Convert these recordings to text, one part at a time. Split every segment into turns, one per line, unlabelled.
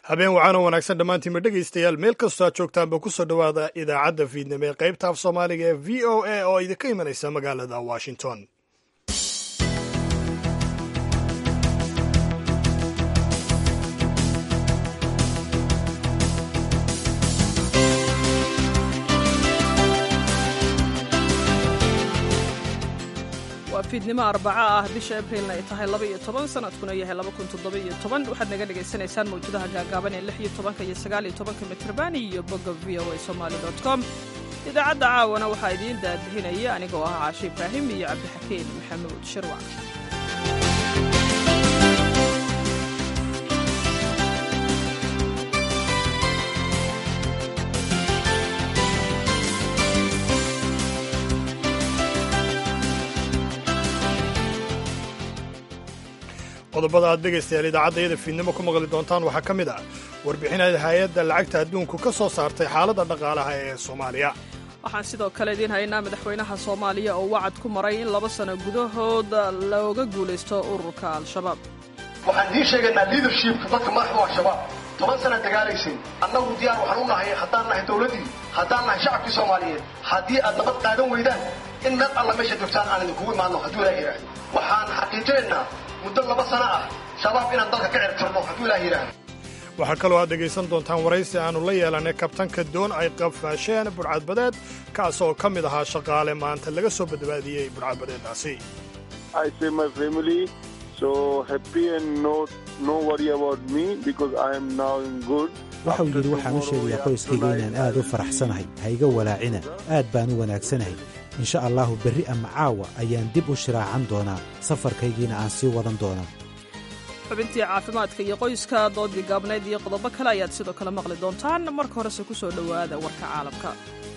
habeen wacan oo wanaagsan dhammaantiinma dhegaystayaal meel kastoo aad joogtaanba ku soo dhowaada idaacadda fiidnimo ee qaybta af soomaaliga ee v o a oo idinka imanaysa magaalada washington
waa fiidnimo arbaca ah bisha abriilna ay tahay laba iyo toban sanadkuna yahay laba kun toddoba iyo toban waxaad naga dhagaysanaysaan mawjadaha gaagaaban ee lix iyo tobanka iyo sagaal iyo tobanka mitrban iyo bogga v o a somaali dot com idaacadda caawana waxaa idiin daadihinaya anigoo ah caashe ibraahim iyo cabdixakiin maxamuud shirwac
qodobada aad dhegaystayaal idaacaddayada fiidnimo ku maqli doontaan waxaa ka mid ah warbixinada hay-adda lacagta adduunku ka soo saartay xaaladda dhaqaalaha ee soomaaliya
waxaan sidoo kale idiin haynaa madaxweynaha soomaaliya oo wacad ku maray in laba sano gudahood looga guulaysto ururka al-shabaab
waxaan idiin sheegaynaa liadershipka dadka madaxda waa shabaab toban sanaa dagaalaysay annagu diyaar waxaan u nahay haddaan nahay dowladdii haddaan nahay shacabkii soomaaliyeed haddii aad nabad qaadan weydaan in meel alla meesha joogtaan aan idinkugu imaanno hadduu ilaah yidhaahdo waxaan xaqiijinaynaa muddo laba sano ah shabaab inaan dalka ka cirtirno hadduu ilaah yidhaahdo
waxaa kaloo aad dhegaysan doontaan waraysi aannu la yeelanay kabtanka doon ay qafaasheen budhcadbadeed kaas oo ka mid ahaa shaqaale maanta laga soo badbaadiyey budhcadbadeeddaasi
waxau yidhi waxaan u sheegayaa qoyskayga inaan aad u faraxsanahay hayga walaacina aad baan u wanaagsanahay insha allahu berri ama caawa ayaan dib u shiraacan doonaa safarkaygiina aan sii wadan doonaa
xubintii caafimaadka iyo qoyska doodii gaabnayd iyo qodobo kale ayaad sidoo kale maqli doontaan marka horese ku soo dhowaada warka caalamka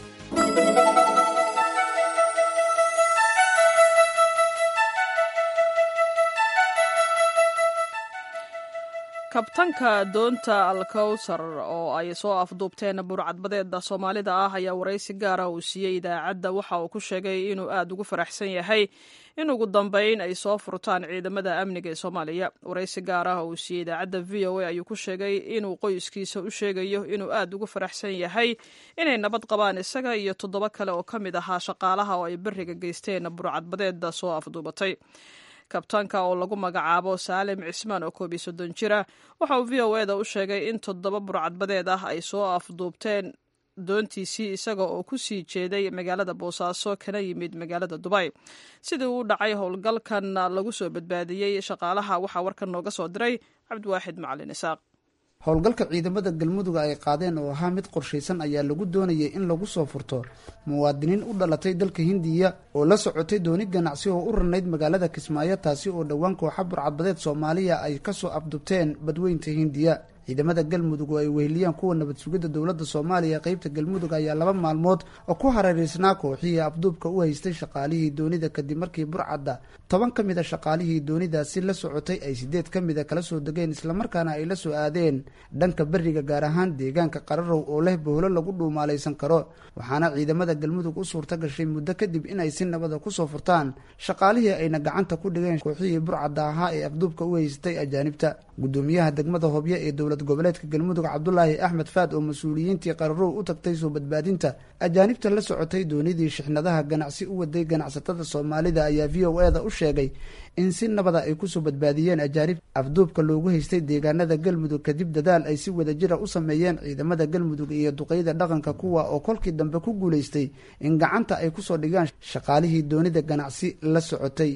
kabtanka doonta alkowsar oo ay soo afduubteen burcadbadeeda soomaalida ah ayaa waraysi gaara uu siiyey idaacadda waxa uu ku sheegay inuu aad ugu faraxsan yahay in ugu dambeyn ay soo furtaan ciidamada amniga ee soomaaliya waraysi gaar ah uu siiyey idaacadda v o a ayuu ku sheegay inuu qoyskiisa u sheegayo inuu aad ugu faraxsan yahay inay nabad qabaan isaga iyo toddoba kale oo ka mid ahaa shaqaalaha oo ay beriga geysteen burcadbadeeda soo afduubatay kabtaanka oo lagu magacaabo saalim cismaan oo koob iyo soddon jira waxa uu v o eda u sheegay in toddoba burcadbadeed ah ay soo afduubteen doontiisii isaga oo ku sii jeeday magaalada boosaaso kana yimid magaalada dubay sidii uu dhacay howlgalkan lagu soo badbaadiyey shaqaalaha waxaa warkan nooga soo diray cabdiwaaxid macalin isaaq
howlgalka ciidamada galmudug ay qaadeen oo ahaa mid qorshaysan ayaa lagu doonayay in lagu soo furto muwaadiniin u dhalatay dalka hindiya oo la socotay dooni ganacsi oo u ranayd magaalada kismaayo taasi oo dhowaan kooxa burcadbadeed soomaaliya ay kasoo afdubteen badweynta hindiya ciidamada galmudug oo ay weheliyaan kuwa nabad sugidda dowladda soomaaliya qeybta galmudug ayaa laba maalmood oo ku hareeraysnaa kooxihii afduubka u haystay shaqaalihii doonida kadib markii burcadda toban ka mid a shaqaalihii doonidaasi la socotay ay sideed ka mida kala soo degeen islamarkaana ay la soo aadeen dhanka beriga gaar ahaan deegaanka qararow oo leh bohlo lagu dhuumaalaysan karo waxaana ciidamada galmudug u suurta gashay muddo kadib inay si nabada kusoo furtaan shaqaalihii ayna gacanta ku dhigeen kooxihii burcadda ahaa ee afduubka u haystay ajaanibta gudoomiyaha degmada hobyo ee dowlad goboleedka galmudug cabdulaahi axmed faad oo mas-uuliyiintii qararow u tagtay soo badbaadinta ajaanibta la socotay doonidii shixnadaha ganacsi u waday ganacsatada soomaalida ayaa v o eda u sheegay in si nabada ay kusoo badbaadiyeen ajaanib afduubka loogu haystay deegaanada galmudug kadib dadaal ay si wadajira u sameeyeen ciidamada galmudug iyo duqeyda dhaqanka kuwa oo kolkii dambe ku guulaystay in gacanta ay kusoo dhigaan shaqaalihii doonida ganacsi la socotay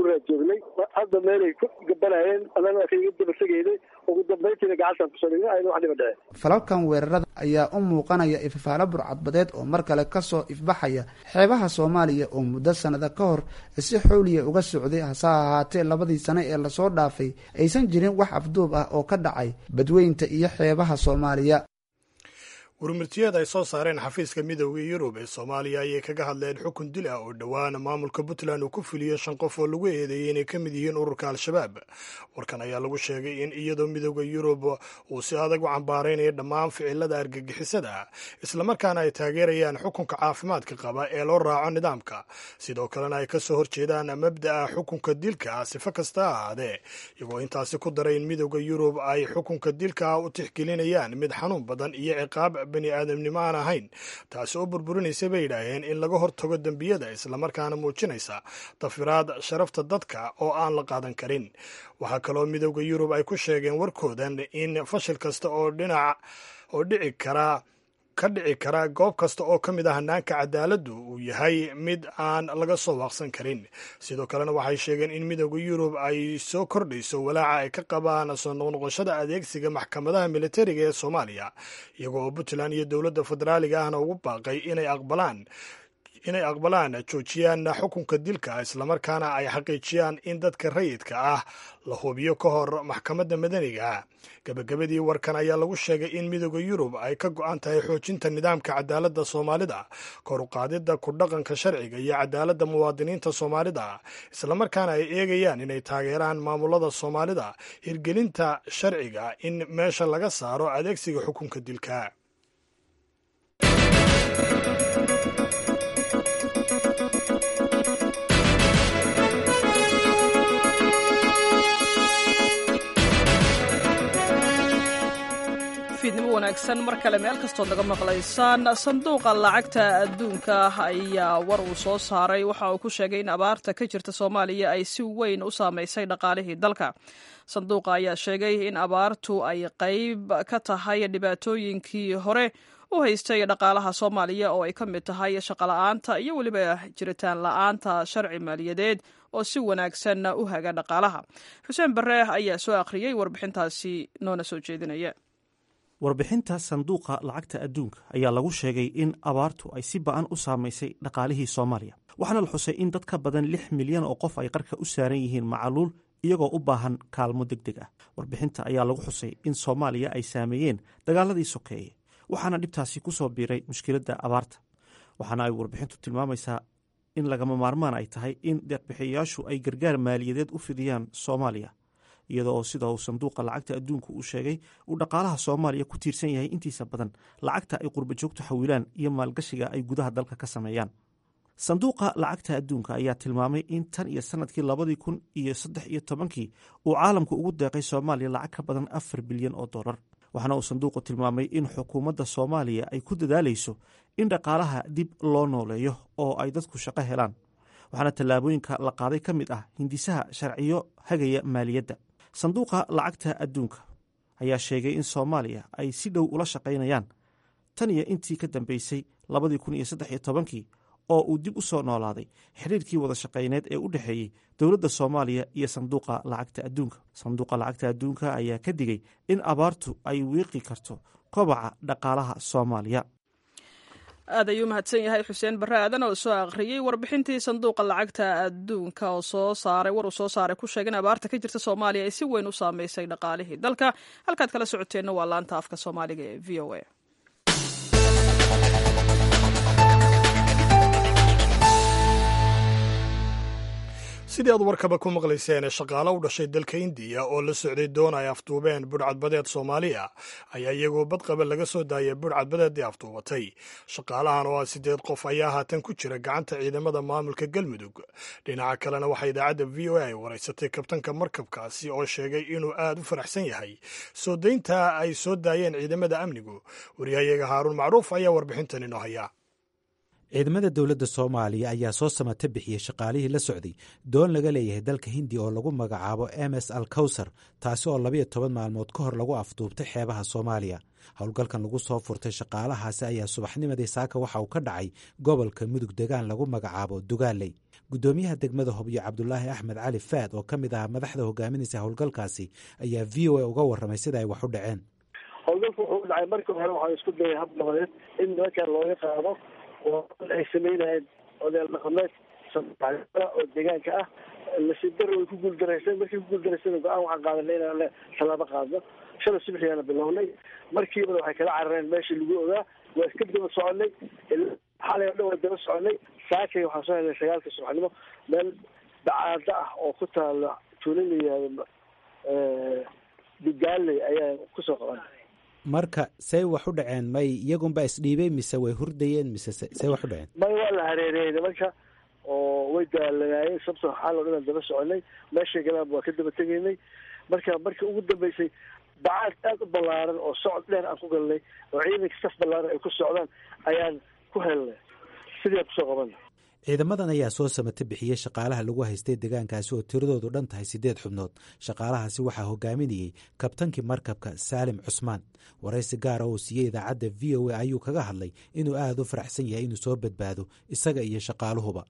hadda meelay ku gabanayeen annaga kaga dabategeynay ugu dambayntiina gacantaan kusoo dhigna ayna wax dhiba dhece
falalkan weerarada ayaa u muuqanaya ifafaalo burcadbadeed oo mar kale kasoo ifbaxaya xeebaha soomaaliya oo muddo sanada ka hor si xowliya uga socday hase ahaatee labadii sano ee lasoo dhaafay aysan jirin wax afduub ah oo ka dhacay badweynta iyo xeebaha soomaaliya
warmirtiyeed ay soo saareen xafiiska midooda yurub ee soomaaliya ayay kaga hadleen xukun dil ah oo dhowaan maamulka puntland uu ku fuliyo shan qof oo lagu eedeeyey inay ka mid yihiin ururka al-shabaab warkan ayaa lagu sheegay in iyadoo midooda yurub uu si adag u cambaaraynayo dhammaan ficilada argagixisada islamarkaana ay taageerayaan xukunka caafimaadka qaba ee loo raaco nidaamka sidoo kalena ay kasoo horjeedaan mabda'a xukunka dilka sifo kasta ha ahaadee iyagoo intaasi ku daray in midooda yurub ay xukunka dilka u tixgelinayaan mid xanuun badan iyo ciqaab bani aadamnimo aan ahayn taasi oo burburinaysa bay yidhaaheen in laga hortago dembiyada islamarkaana muujinaysa dafiraad sharafta dadka oo aan la qaadan karin waxaa kaloo midooda yurub ay ku sheegeen warkoodan in fashil kasta oo dhinac oo dhici kara ka dhici kara goob kasta oo ka mid ah hanaanka cadaaladdu uu yahay mid aan laga soo waaqsan karin sidoo kalena waxay sheegeen in midooda yurub ay soo kordhayso walaaca ay ka qabaan soo noqnoqoshada adeegsiga maxkamadaha militariga ee soomaaliya iyagoo oo puntland iyo dowladda federaaliga ahna ugu baaqay inay aqbalaan inay aqbalaan joojiyaan xukunka dilka islamarkaana ay xaqiijiyaan in dadka rayidka ah la hubiyo ka hor maxkamadda madaniga gebagabadii warkan ayaa lagu sheegay in midooda yurub ay ka go-an tahay xoojinta nidaamka cadaaladda soomaalida kor u qaadidda ku dhaqanka sharciga iyo cadaaladda muwaadiniinta soomaalida islamarkaana ay eegayaan inay taageeraan maamulada soomaalida hirgelinta sharciga in meesha laga saaro adeegsiga xukunka dilka
fiidnimo wanaagsan mar kale meel kastood naga maqlaysaan sanduuqa lacagta adduunka ayaa war uu soo saaray waxa uu ku sheegay in abaarta ka jirta soomaaliya ay si weyn u saamaysay dhaqaalihii dalka sanduuqa ayaa sheegay in abaartu ay qayb ka tahay dhibaatooyinkii hore u haystay dhaqaalaha soomaaliya oo ay ka mid tahay shaqola'aanta iyo weliba jiritaan la'aanta sharci maaliyadeed oo si wanaagsan u haga dhaqaalaha xuseen bare ayaa soo akhriyey warbixintaasi noona soo jeedinaya
warbixinta sanduuqa lacagta adduunka ayaa lagu sheegay in abaartu ay si ba'an u saamaysay dhaqaalihii soomaaliya waxaana la xusay in dad ka badan lix milyan oo qof ay qarka u saaran yihiin macaluul iyagoo u baahan kaalmo deg deg ah warbixinta ayaa lagu xusay in soomaaliya ay saameeyeen dagaaladii sokeeye waxaana dhibtaasi ku soo biiray mushkiladda abaarta waxaana ay warbixintu tilmaamaysaa in lagama maarmaan ay tahay in deeqbixiyayaashu ay gargaar maaliyadeed u fidiyaan soomaaliya iyadoo oo sida uu sanduuqa lacagta adduunku uu sheegay uu dhaqaalaha soomaaliya ku tiirsan yahay intiisa badan lacagta ay qurbajoogtu xawilaan iyo maalgashiga ay gudaha dalka ka sameeyaan sanduuqa lacagta adduunka ayaa tilmaamay in tan iyo sanadkii labadii kun iyo saddex iyo tobankii uu caalamku ugu deeqay soomaaliya lacag ka badan afar bilyan oo dollar waxaana uu sanduuqu tilmaamay in xukuumadda soomaaliya ay ku dadaalayso in dhaqaalaha dib loo nooleeyo oo ay dadku shaqo helaan waxaana tallaabooyinka la qaaday ka mid ah hindisaha sharciyo hagaya maaliyadda sanduuqa lacagta adduunka ayaa sheegay in soomaaliya ay si dhow ula shaqaynayaan tan iyo intii ka dambeysay labadii kun iyo saddex iyo tobankii oo uu dib u soo noolaaday xiriirkii wada shaqayneed ee u dhexeeyey dowladda soomaaliya iyo sanduuqa lacagta adduunka sanduuqa lacagta adduunka ayaa ka digay in abaartu ay wiiqi karto kobaca dhaqaalaha soomaaliya
aad ayuu mahadsan yahay xuseen bare aadan oo soo akhriyey warbixintii sanduuqa lacagta adduunka oo soo saaray war uu soo saaray ku sheegay in abaarta ka jirta soomaaliya ay si weyn u saameysay dhaqaalihii dalka halkaad kala socoteenna waa laanta afka soomaaliga ee v o a
sidii aad warkaba ku maqlayseen shaqaale u dhashay dalka indiya oo la socday doon ay afduubeen budhcadbadeed soomaaliya ayaa iyagoo badqaba laga soo daayay budhcadbadeeddii afduubatay shaqaalahan oo ah siddeed qof ayaa haatan ku jira gacanta ciidamada maamulka galmudug dhinaca kalena waxaa idaacadda v o a ay waraysatay kabtanka markabkaasi oo sheegay inuu aad u faraxsan yahay soo daynta ay soo daayeen ciidamada amnigu waryahayaga haaruun macruuf ayaa warbixintan inoo haya
ciidamada dowladda soomaaliya ayaa soo samata bixiyey shaqaalihii la socday doon laga leeyahay dalka hindiya oo lagu magacaabo m s al kawsar taasi oo labayo toban maalmood ka hor lagu afduubtay xeebaha soomaaliya howlgalkan lagu soo furtay shaqaalahaasi ayaa subaxnimadii saaka waxa uu ka dhacay gobolka mudug degaan lagu magacaabo dugaaley guddoomiyaha degmada hobyo cabdulaahi axmed cali faad oo ka mid ah madaxda hogaaminaysa howlgalkaasi ayaa v o a uga warramay sida ay wax u dhaceen
howlgalku wuxuu u dhacay markii hore waxaa isku dayay hab nabadeed in nimankan looga qaado oo ay samaynayeen odayaal dhaqameed oo deegaanka ah nasiib daro way ku guuldaraysan markii ku guuldaraysan go-aan waxaan qaadanay inaan tallaabo qaadno shalay subaxiyaana bilownay markiibana waxay kala carareen meeshii lagu ogaa waa iska daba soconay xalay o dhan waa daba soconay saakay waxaan soo helnay sagaalka subaxnimo meel bacaado ah oo ku taala tuulo la yihahdo dugaaley ayaan kusoo qabanay
marka say wax u dhaceen may iyagunba isdhiibay mise way hurdayeen mise say wax u dhaceen
may waa la hareereeyey nimanka oo way daalanaayeen sababto xaal o dhan aan daba soconay meeshay galaanba waa ka daba tegaynay marka markii ugu dambeysay bacaad aada u ballaaran oo socod dheer aan ku galnay oo ciidanka saf ballaaran ay ku socdaan ayaan ku helnay sidii aan kusoo qabanay
ciidamadan ayaa soo samata bixiyey shaqaalaha lagu haystay deegaankaasi oo tiradoodu dhan tahay siddeed xubnood shaqaalahaasi waxaa hogaaminayey kabtankii markabka saalim cusmaan waraysi gaara oo siiyey idaacadda v o a ayuu kaga hadlay inuu aada u faraxsan yahay inuu soo badbaado isaga iyo shaqaaluhuba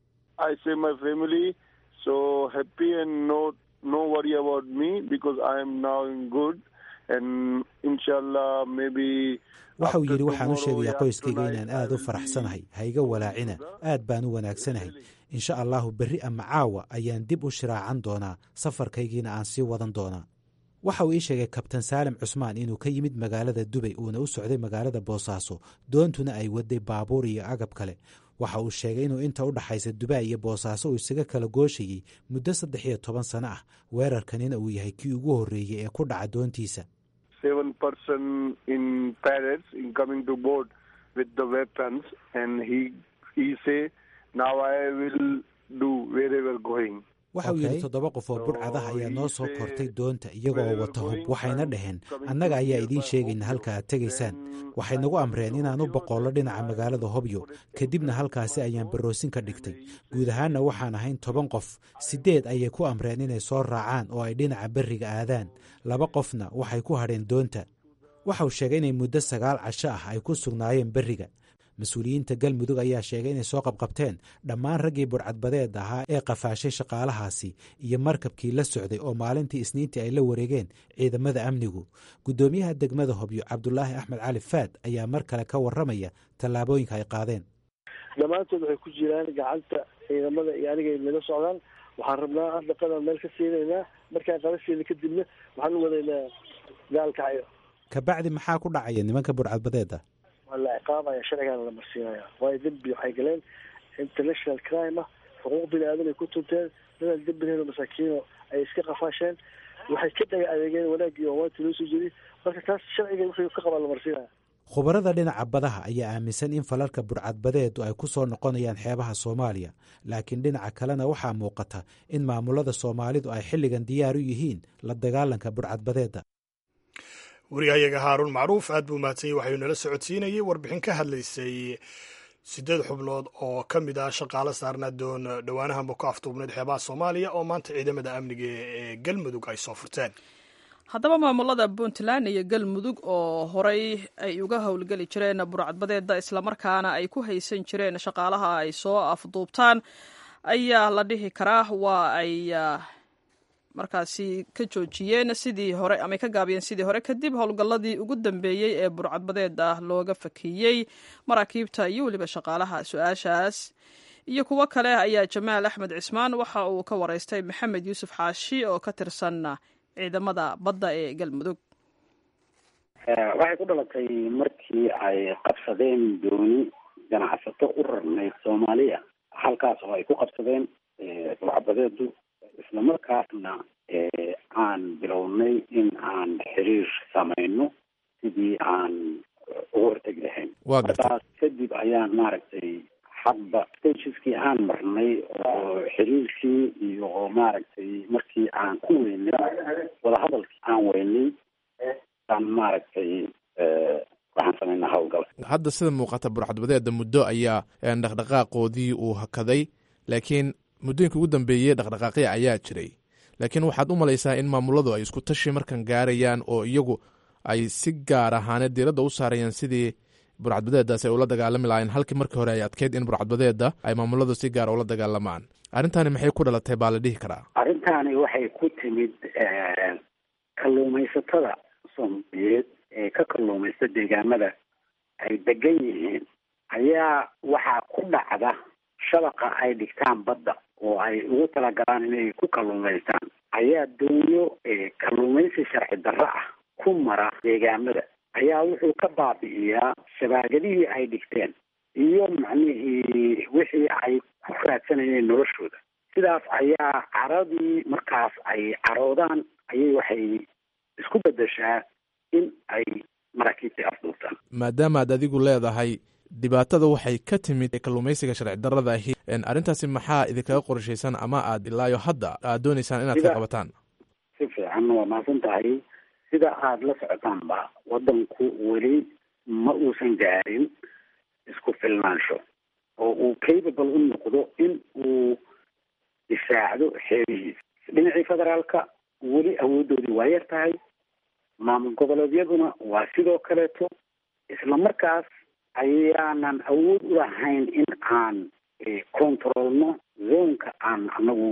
waxa uu yidhi waxaan u sheegayaa qoyskayga inaan aad u faraxsanahay hayga walaacina aad baan u wanaagsanahay insha allahu berri ama caawa ayaan dib u shiraacan doonaa safarkaygiina aan sii wadan doonaa waxa uu ii sheegay kabtan saalim cusmaan inuu ka yimid magaalada dubay uuna u socday magaalada boosaaso doontuna ay waday baabuur iyo agab kale waxa uu sheegay inuu inta u dhaxaysa dubai iyo boosaaso uu isaga kala gooshayey muddo saddex iyo toban sano ah weerarkanina uu yahay kii ugu horreeyey ee ku dhaca doontiisa
seven person in Paris in coming to board with the weapons and he he say now I will do wherever going.
waxa uu yidhi toddoba qof oo budhcadaha ayaa noo soo kortay doonta iyaga oo wata hub waxayna dhaheen annaga ayaa idiin sheegayna halka aad tegaysaan waxay nagu amreen inaan u boqollo dhinaca magaalada hobyo kadibna halkaasi ayaan baroosin ka dhigtay guud ahaanna waxaan ahayn toban qof siddeed ayay ku amreen inay soo raacaan oo ay dhinaca berriga aadaan laba qofna waxay ku hadheen doonta waxa uu sheegay inay muddo sagaal casho ah ay ku sugnaayeen berriga mas-uuliyiinta galmudug ayaa sheegay inay soo qabqabteen dhammaan raggii budhcadbadeed ahaa ee qafaashay shaqaalahaasi iyo markabkii la socday oo maalintii isniintii ay la wareegeen ciidamada amnigu guddoomiyaha degmada hobyo cabdulaahi axmed cali faad ayaa mar kale ka warramaya tallaabooyinka ay qaadeen
dhammaantood waxay ku jiraan gacanta ciidamada iyo aniga nala socdaan waxaan rabnaa hadda qadan meel ka siinaynaa markaan qala siina kadibna waxaan u wadaynaa gaalkacyo
kabacdi maxaa ku dhacaya nimanka budhcadbadeeda
waa la ciqaabaya sharcigaana la marsiinaya waayo dembi waxay galeen international crime ah xuquuq bini aadan ay ku tunteen dadaan dembi lahayn oo masaakiino ay iska qafaasheen waxay ka dhaga adeegeen wanaaggii oo waanti loo soo jeediy marka taas sharciga wixii ka qabaa la marsiinaya
khubarada dhinaca badaha ayaa aaminsan in falalka budhcadbadeedu ay ku soo noqonayaan xeebaha soomaaliya laakiin dhinaca kalena waxaa muuqata in maamulada soomaalidu ay xilligan diyaar u yihiin la dagaalanka budhcadbadeeda
wariyahayaga haaruun macruuf aad buu mahadsanyay waxayuu nala socodsiinayay warbixin ka hadlaysay siddeed xubnood oo ka mid ah shaqaale saarnaa doon dhowaanahanba ku aftuubnayd xeebaha soomaaliya oo maanta ciidamada amniga ee galmudug ay soo furteen
haddaba maamulada puntland iyo galmudug oo horey ay uga howlgeli jireen burcadbadeeda islamarkaana ay ku haysan jireen shaqaalaha ay soo afduubtaan ayaa la dhihi karaa waa ay markaasi ka joojiyeen sidii hore ama ka gaabiyeen sidii hore kadib howlgalladii ugu dambeeyey ee burcadbadeeda looga fakiyey maraakiibta iyo weliba shaqaalaha su-aashaas iyo kuwo kale ayaa jamaal axmed cismaan waxa uu ka wareystay maxamed yuusuf xaashi oo ka tirsan ciidamada badda ee galmudug
waxay ku dhalatay markii ay qabsadeen dooni ganacsato u rarnayd soomaaliya halkaas oo ay ku qabsadeen burcadbadeedu islamarkaasna aan bilownay in aan xiriir samayno sidii aan ugu hortegi lahayn markaas kadib ayaan maaragtay hadba stageskii aan marnay oo xiriirkii iyo maaragtay markii aan ku weynay wadahadalkii aan weynay aan maaragtay waxaan samaynaa howlgal
hadda sida muuqata burcadbadeeda muddo ayaa dhaqdhaqaaqoodii uu hakaday laakiin muddooyinka ugu dambeeyey dhaqdhaqaaqya ayaa jiray laakiin waxaad u malaysaa in maamuladu ay isku tashi markan gaarayaan oo iyagu ay si gaar ahaaneed diiradda u saarayaan sidii burcadbadeedaas ay ula dagaalami lahaayeen halkii markii hore ay adkeyd in burcadbadeeda ay maamuladu si gaara ula dagaalamaan arrintani maxay ku dhalatay baa la dhihi karaa
arrintaani waxay ku timid kalluumaysatada soomaaliyeed ee ka kalluumaysta deegaamada ay degan yihiin ayaa waxaa ku dhacda shabaqa ay dhigtaan badda oo ay ugu talagalaan inay ku kalluumaystaan ayaa doonyo kalluumaysi sharci darro ah ku mara deegaamada ayaa wuxuu ka baabi'iyaa shabaagadihii ay dhigteen iyo macnihii wixii ay ku raadsanayeen noloshooda sidaas ayaa caradii markaas ay caroodaan ayay waxay isku bedeshaa in ay maraakiibtii afduubtaan
maadaama aad adigu leedahay dhibaatada waxay ka timid kalluumaysiga sharci darrada ahi arrintaasi maxaa idinkaga qorshaysan ama aad ilaayo hadda aad dooneysaan inaad ka qabataan
si fiican waa mahadsan tahay sida aada la socotaanba waddanku weli ma uusan gaarin isku filnaansho oo uu capable u noqdo in uu difaacdo xeebihiisa dhinacii federaalka weli awoodoodii waa yar tahay maamul goboleedyaduna waa sidoo kaleeto isla markaas ayaanan awood u lahayn in aan controlno zonka aan anagu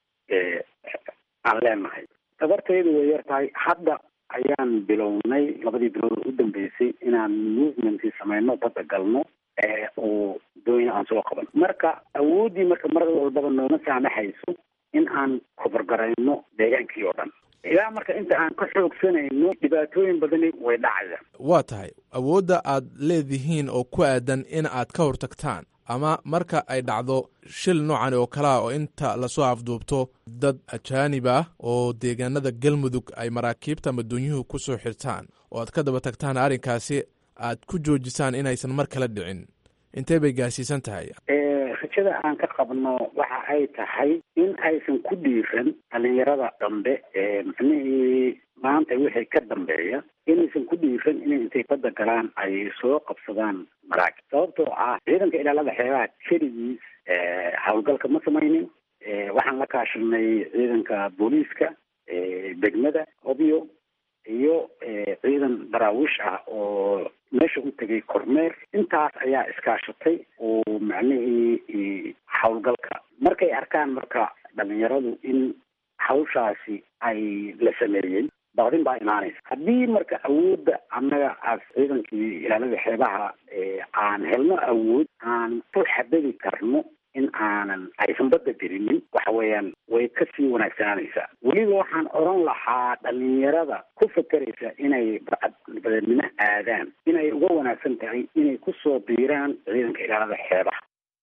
aan leenahay tabarteedu way yar tahay hadda ayaan bilownay labadii bilood u dambeysay inaan movementii sameyno badda galno oo doonya aan soo qaban marka awooddii marka mar walbaba nooma saamaxayso in aan kobargarayno deegaankii oo dhan ilaa marka inta aan ka xoogsanayno dhibaatooyin badani way dhacayaan
waa tahay awoodda aad leedihiin oo ku aadan in aad ka hortagtaan ama marka ay dhacdo shil noocan oo kalea oo inta lasoo afduubto dad ajaanib ah oo deegaanada galmudug ay maraakiibta ama duunyuhu ku soo xirtaan oo aad ka daba tagtaan arrinkaasi aad ku joojisaan inaysan mar kale dhicin intee bay gaarsiisan tahay
rajada aan ka qabno waxa ay tahay in aysan ku dhiiran dhalinyarada dambe ee macnihii maanta wixii ka dambeeya inaysan ku dhiiran inay intay badda galaan ay soo qabsadaan maraakib sababtoo ah ciidanka ilaalada xeebaha keligiis howlgalka ma samaynin waxaan la kaashanay ciidanka booliiska degmada obyo iyo ciidan daraawiish ah oo meesha u tegay kormeer intaas ayaa iskaashatay oo macnihii howlgalka markay arkaan marka dhalinyaradu in hawshaasi ay la sameeyey baqdin baa imaanaysa haddii marka awoodda annaga as ciidankii ilaalada xeebaha aan helno awood aan ku xadadi karno in aanan aysan badda dirinin waxa weeyaan way kasii wanaagsananaysaa weliba waxaan oran lahaa dhalinyarada ku fakeraysa inay badeednimo aadaan inay uga wanaagsan tahay inay kusoo biiraan ciidanka ilaalada xeebaha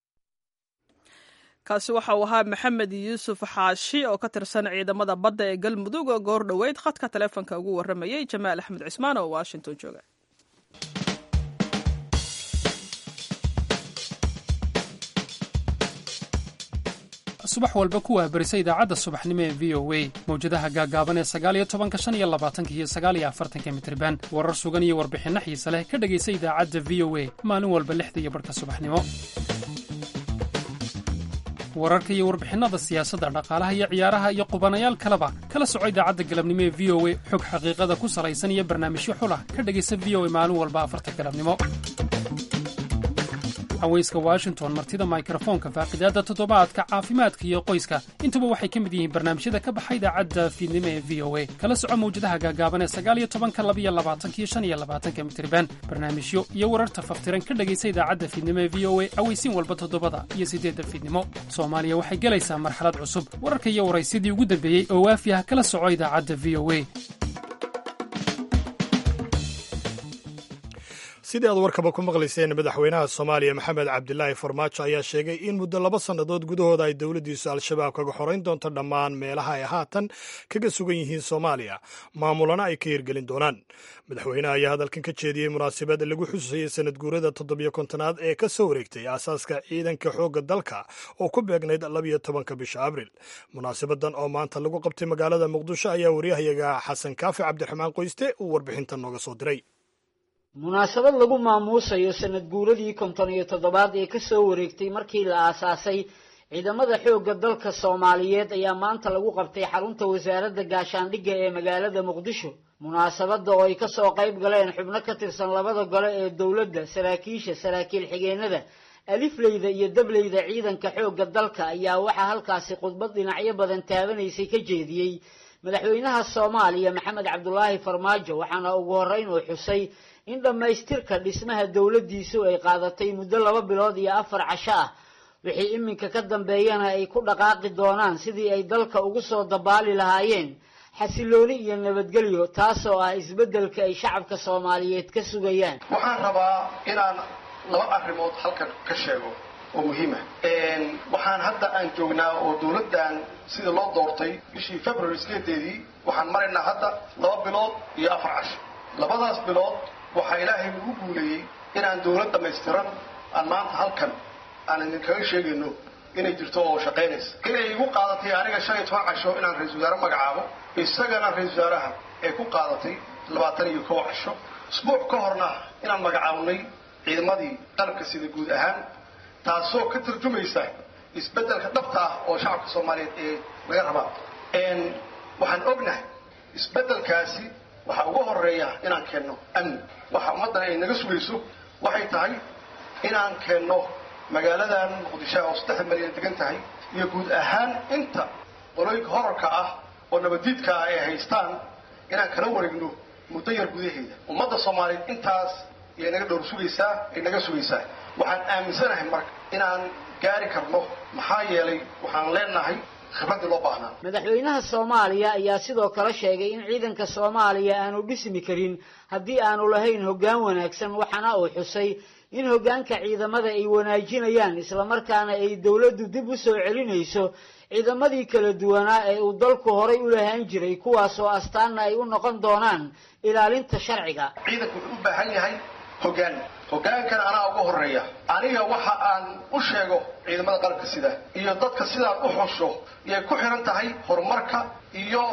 kaasi waxa uu ahaa maxamed yuusuf xaashi oo ka tirsan ciidamada badda ee galmudug oo goor dhoweyd khadka taleefonka ugu warramayey jamaal axmed cismaan oo washington jooga
subax walba kuwaa berisa idaacadda subaxnimo ee v o a mawjadaha gaagaaban ee sagaaliyo tobanka shan iyo labaatanka iyo sagaaliyo afartanka mitriban warar sugan iyo warbixinno xiise leh ka dhegaysa idaacadda v o a maalin walba lixda iyo barhka subaxnimo wararka iyo warbixinnada siyaasadda dhaqaalaha iyo ciyaaraha iyo qubanayaal kaleba kala soco idaacadda galabnimo ee v o a xog xaqiiqada ku salaysan iyo barnaamijyo xulah ka dhegaysa v o a maalin walba afarta galabnimo haweyska washington martida mikrofoonka faaqidaadda toddobaadka caafimaadka iyo qoyska intuba waxay ka mid yihiin barnaamijyada ka baxa idaacadda fiidnimo ee v o a kala soco mawjadaha gaagaaban ee sagaaliyo tobanka labiyo labaatanka iyo shan iyo labaatanka mitriban barnaamijyo iyo wararta faftiran ka dhegaysa idaacadda fiidnimo ee v o a aweysiin walba toddobada iyo siddeedda fiidnimo soomaaliya waxay gelaysaa marxalad cusub wararka iyo waraysyadii ugu dambeeyey oo waafi ah kala soco idaacadda v o a
sidii aad warkaba ku maqlayseen madaxweynaha soomaaliya maxamed cabdilaahi farmaajo ayaa sheegay in muddo laba sannadood gudahooda ay dowladdiisu al-shabaab kaga xorayn doonto dhammaan meelaha ay haatan kaga sugan yihiin soomaaliya maamulana ay ka hirgelin doonaan madaxweynaha ayaa hadalkan ka jeediyey munaasabad lagu xusayey sanad guurada toddobiyo kontonaad ee ka soo wareegtay aasaaska ciidanka xoogga dalka oo ku beegnayd labiyo tobanka bisha abril munaasabadan oo maanta lagu qabtay magaalada muqdisho ayaa waryahayaga xasan kaafi cabdiraxmaan qoyste uu warbixintan nooga soo diray
munaasabad lagu maamuusayo sanad guuradii konton iyo toddobaad ee kasoo wareegtay markii la aasaasay ciidamada xoogga dalka soomaaliyeed ayaa maanta lagu qabtay xarunta wasaaradda gaashaandhigga ee magaalada muqdisho munaasabadda oo ay kasoo qayb galeen xubno ka tirsan labada gole ee dowladda saraakiisha saraakiil xigeenada alifleyda iyo dableyda ciidanka xoogga dalka ayaa waxaa halkaasi khudbad dhinacyo badan taabanaysay ka jeediyey madaxweynaha soomaaliya maxamed cabdulaahi farmaajo waxaana ugu horreyn uu xusay in dhammaystirka dhismaha dowladdiisu ay qaadatay muddo laba bilood iyo afar casho ah wixii iminka ka dambeeyana ay ku dhaqaaqi doonaan sidii ay dalka ugu soo dabaali lahaayeen xasilooni iyo nabadgelyo taasoo ah isbeddelka ay shacabka soomaaliyeed ka sugayaan
waxaan rabaa inaan laba arrimood halkan ka sheego oo muhiima waxaan hadda aan joognaa oo dowladdan sida loo doortay bishii february sideedeedii waxaan maraynaa hadda laba bilood iyo afar casho labadaas bilood waxaa ilaahay nagu guuleeyey inaan dowlad dhammaystiran aan maanta halkan aan idinkaga sheegayno inay jirto oo shaqaynaysa inay igu qaadatay aniga shan iyo toban casho inaan ra-isul wasaare magacaabo isagana ra-isul wasaaraha ay ku qaadatay labaatan iyo kow casho isbuuc ka horna inaan magacaabnay ciidamadii qalabka sida guud ahaan taasoo ka tarjumaysa isbeddelka dhabta ah oo shacabka soomaaliyeed ee laga rabaa waxaan ognahay isbeddelkaasi waxaa uga horeeya inaan keenno amni waxa ummaddan ay naga sugayso waxay tahay inaan keenno magaaladan muqdisho oo saddex malyan degan tahay iyo guud ahaan inta qolooyinka horarka ah oo nabadiidka ah ay haystaan inaan kala wareegno muddo yar gudaheeda ummadda soomaaliyeed intaas ayay naga dhowr sugaysaa ay naga sugaysaa waxaan aaminsanahay marka inaan gaari karno maxaa yeelay waxaan leenahay khibraddii loo baahnaa
madaxweynaha soomaaliya ayaa sidoo kale sheegay in ciidanka soomaaliya aanu dhismi karin haddii aanu lahayn hoggaan wanaagsan waxaana uu xusay in hoggaanka ciidamada ay wanaajinayaan islamarkaana ay dowladdu dib u soo celinayso ciidamadii kala duwanaa ee uu dalku horay u lahaan jiray kuwaasoo astaanna ay u noqon doonaan ilaalinta sharciga
ciidanku wuxuu u baahan yahay hoggaan hoggaankana anaa uga horeeya aniga waxa aan u sheego ciidamada qalabka sida iyo dadka sidaan u xusho iyay ku xiran tahay horumarka iyo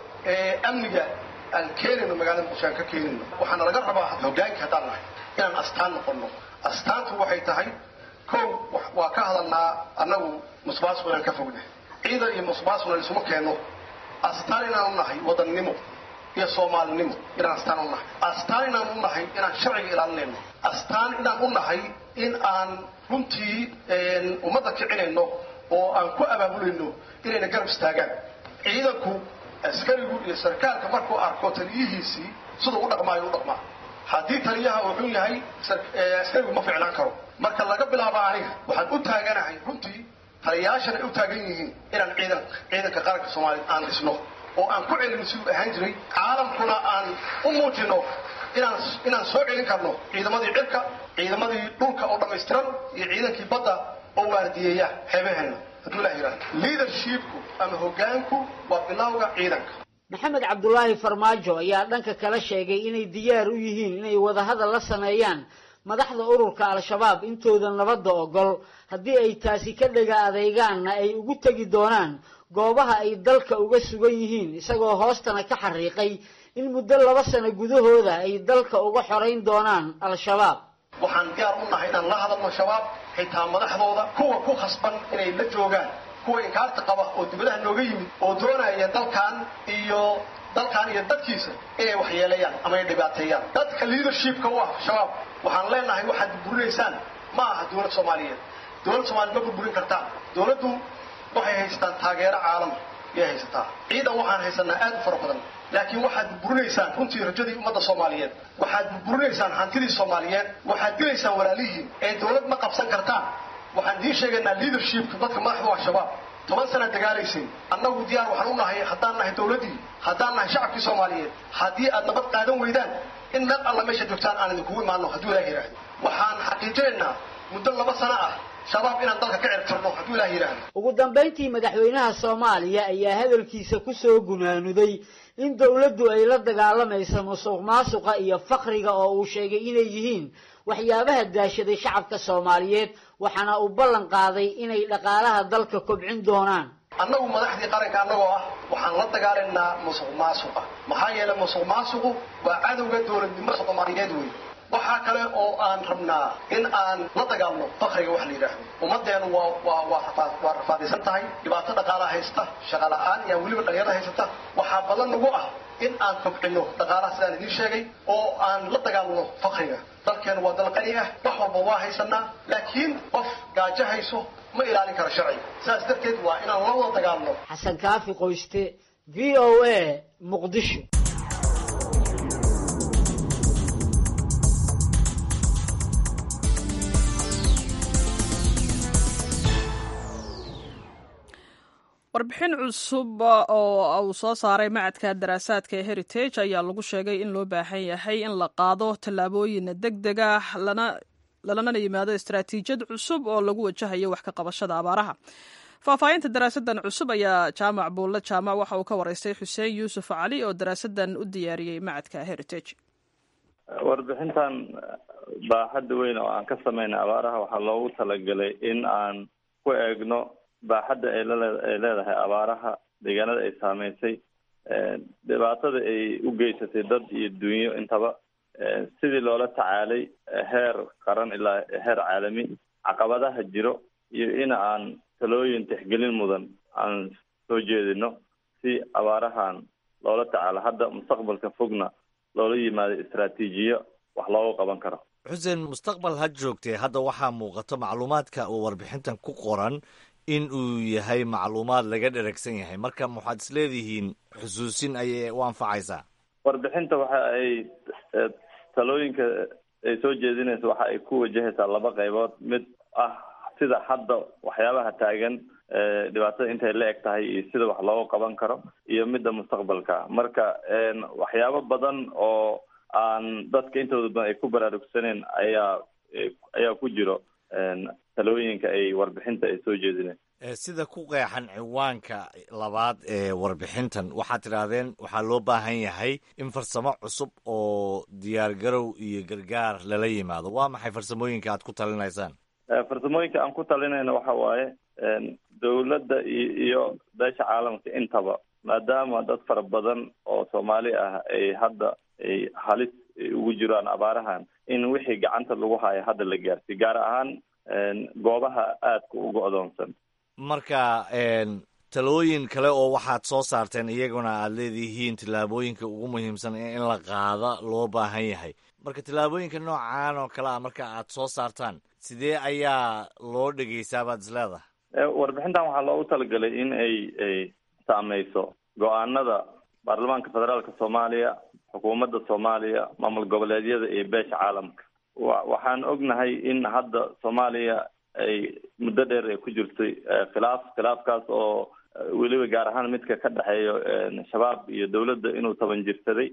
amniga aan keenayno magaalada muqdisho aan ka keenayno waxaana laga rabaa hoggaanka haddaan nahay inaan astaan noqono astaantu waxay tahay kow waa ka hadalnaa annagu musbaasku inaan ka fognahay ciidan iyo musbaasuna isuma keenno astaan inaan u nahay wadannimo iyo soomaalinimo inaan astaan u nahay astaan inaan u nahay inaan sharciga ilaalinayno astaan inaan u nahay in aan runtii ummadda kicinayno oo aan ku abaabulayno inayna garab istaagaan ciidanku askarigu iyo sarkaalka markuu arko taliyihiisii siduu u dhaqmaayo u dhaqmaa haddii taliyaha uu xun yahay askarigu ma ficnaan karo marka laga bilaabo aniga waxaan u taaganahay runtii taliyayaashan ay u taagan yihiin inaan ciidan ciidanka qaranka soomaaliya aan dhisno oo aan ku celino siduu ahaan jiray caalamkuna aan u muujino inaan inaan soo celin karno ciidamadii cirka ciidamadii dhulka oo dhammaystiran iyo ciidankii badda oo waardiyeeya xeebaheenna hadduu ilaah yidhahdo leadershipku ama hoggaanku waa bilowga ciidanka
maxamed cabdulaahi farmaajo ayaa dhanka kale sheegay inay diyaar u yihiin inay wadahadal la sameeyaan madaxda ururka al-shabaab intooda nabadda ogol haddii ay taasi ka dhega adeegaanna ay ugu tegi doonaan goobaha ay dalka uga sugan yihiin isagoo hoostana ka xariiqay in muddo laba sano gudahooda ay dalka uga xorayn doonaan al-shabaab
waxaan diyaar u nahay inaan la hadalno shabaab xitaa madaxdooda kuwa ku khasban inay la joogaan kuwa inkaarta qaba oo dibadaha nooga yimid oo doonaya dalkan iyo dalkan iyo dadkiisa inay waxyeelayaan ama ay dhibaateeyaan dadka leadershipka u ah shabaab waxaan leenahay waxaad burburinaysaan ma aha dowlad soomaaliyeed dowlad soomaliyeed ma burburin kartaan dowladdu waxay haysataan taageero caalama ayay haysataa ciidan waxaan haysanaa aad u fara badan laakiin waxaad burburinaysaan runtii rajadii ummadda soomaaliyeed waxaad burburinaysaan hantidii soomaaliyeed waxaad dilaysaan walaalihiin ee dowlad ma qabsan kartaan waxaan idiin sheegaynaa leadershipka dadka madaxda waa shabaab toban sana dagaalaysay annagu diyaar waxaan u nahay haddaan nahay dowladdii haddaan nahay shacabkii soomaaliyeed haddii aad nabad qaadan weydaan in meel alla meesha joogtaan aan idinkugu imaano hadduu ilaah yidhaahdo waxaan xaqiijinaynaa muddo laba sano ah shabaab inaan dalka ka cirtirno hadduu ilaah yidhaahdo
ugu dambayntii madaxweynaha soomaaliya ayaa hadalkiisa ku soo gunaanuday in dowladdu ay la dagaalamayso musuq maasuqa iyo fakriga oo uu sheegay inay yihiin waxyaabaha daashaday shacabka soomaaliyeed waxaana uu ballan qaaday inay dhaqaalaha dalka kobcin doonaan
annagu madaxdii qaranka annagoo ah waxaan la dagaalaynaa musuq maasuqa maxaa yeelay musuq maasuqu waa cadowga dowladnimada soomaaliyeed wey waxaa kale oo aan rabnaa in aan la dagaalno fakriga wax la yidhaahdo ummaddeenu waa waa waa rafaad waa rafaadaysan tahay dhibaato dhaqaalaha haysta shaqa la'aan iyo weliba dhalinyarada haysata waxaa badan nagu ah in aan kobcino dhaqaalaha sidaan idiin sheegay oo aan la dagaalno fakriga dalkeenu waa dal qani ah wax walba waa haysanaa laakiin qof gaajo hayso ma ilaalin karo sharciga sidaas darteed waa inaan la wada dagaalno
xasan kaafi qoyste v o a muqdisho
warbixin cusub oo uu soo saaray macadka daraasaadka ee heritage ayaa lagu sheegay in loo baahan yahay in la qaado tallaabooyin deg deg ah lalana yimaado istaraatiijiyad cusub oo lagu wajahayo wax ka qabashada abaaraha faahfaahinta daraasadan cusub ayaa jaamac buulle jaamac waxa uu ka waraystay xuseen yuusuf cali oo daraasadan u diyaariyey macadka heritage
warbixintan baaxadda weyn oo aan ka sameynay abaaraha waxaa loogu talagalay in aan ku eegno baaxadda ay lale- ay leedahay abaaraha deegaanada ay saameysay dhibaatada ay u geysatay dad iyo dunyo intaba sidii loola tacaalay heer qaran ilaa heer caalami caqabadaha jiro iyo in aan talooyin tixgelin mudan aan soo jeedino si abaarahan loola tacaalo hadda mustaqbalka fogna loola yimaado istraatiijiyo wax looga qaban karo
xuseen mustaqbal ha joogtee hadda waxaa muuqato macluumaadka uu warbixintan ku qoran in uu yahay macluumaad laga dheragsan yahay marka waxaad isleedihiin xusuusin ayay u anfacaysaa
warbixinta waxa ay talooyinka ay soo jeedinaysa waxa ay ku wajahaysaa laba qaybood mid ah sida hadda waxyaabaha taagan dhibaatada intay la eg tahay iyo sida wax looga qaban karo iyo midda mustaqbalka marka waxyaabo badan oo aan dadka intooda badan ay ku baraarugsaneen ayaa ayaa ku jiro talooyinka ay warbixinta ay soo jeedineen
sida ku qeexan ciwaanka labaad ee warbixintan waxaad tidhaahdeen waxaa loo baahan yahay in farsamo cusub oo diyaargarow iyo gargaar lala yimaado waa maxay farsamooyinka aad ku talinaysaan
farsamooyinka aan ku talinayna waxa waaye dowladda iyo beesha caalamka intaba maadaama dad fara badan oo soomaali ah ay hadda ay halis ugu jiraan abaarahan in wixii gacanta lagu hayo hadda la gaarsiy gaar ahaan goobaha aadka u go-doonsan
marka talooyin kale oo waxaad soo saarteen iyaguna aad leedihiin tillaabooyinka ugu muhiimsan in la qaada loo baahan yahay marka tillaabooyinka noocan oo kale a marka aad soo saartaan sidee ayaa loo dhegeysaa baad isleedahay
warbixintan waxaa loogu talagalay in ay ay saameyso go-aanada baarlamaanka federaalka soomaaliya xukuumadda soomaaliya maamul goboleedyada iyo beesha caalamka wa waxaan ognahay in hadda soomaaliya ay muddo dheer ay ku jirtay khilaaf khilaafkaas oo weliba gaar ahaan midka ka dhexeeyo shabaab iyo dowladda inuu taban jirsaday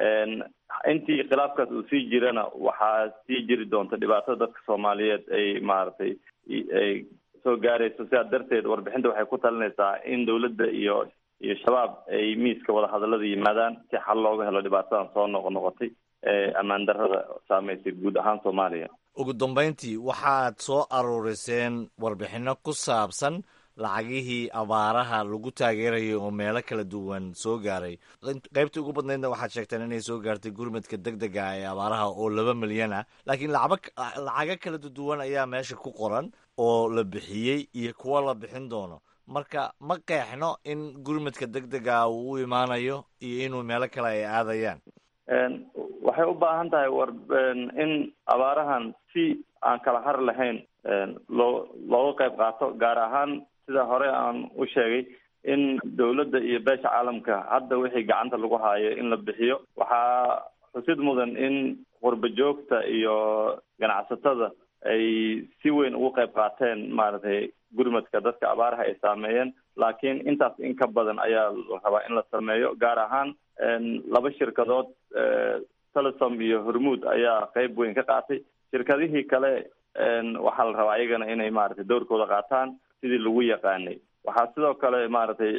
intii khilaafkaas uu sii jirana waxaa sii jiri doonta dhibaatada dadka soomaaliyeed ay maaragtay ay soo gaarayso sidaa darteed warbixinta waxay ku talinaysaa in dowladda iyo iyo shabaab ay miiska wadahadallada yimaadaan si xal looga helo dhibaatadan soo noqo noqotay ee ammaan darrada saameysay guud ahaan soomaaliya
ugu dambayntii waxaad soo aruuriseen warbixinno ku saabsan lacagihii abaaraha lagu taageerayay oo meelo kala duwan soo gaaray qaybtii ugu badnaydna waxaad sheegteen inay soo gaartay gurmadka deg dega ee abaaraha oo laba milyan ah laakiin lacaba lacago kala duwan ayaa meesha ku qoran oo la bixiyey iyo kuwo la bixin doono marka ma qeexno in gurmadka deg dega uu u imaanayo iyo inuu meelo kale ay aadayaan
waxay u baahan tahay war in abaarahan si aan kala har lahayn loo looga qayb qaato gaar ahaan sida hore aan u sheegay in dowladda iyo beesha caalamka hadda wixii gacanta lagu haayo in la bixiyo waxaa xusid mudan in qurba joogta iyo ganacsatada ay si weyn ugu qayb qaateen maaragtay gurmadka dadka abaaraha ay saameeyeen laakiin intaas in ka badan ayaa la rabaa in la sameeyo gaar ahaan laba shirkadood telesom iyo hormuud ayaa qeyb weyn ka qaatay shirkadihii kale waxaa la rabaa iyagana inay maaragtay doorkooda qaataan sidii lagu yaqaanay waxaa sidoo kale maaragtay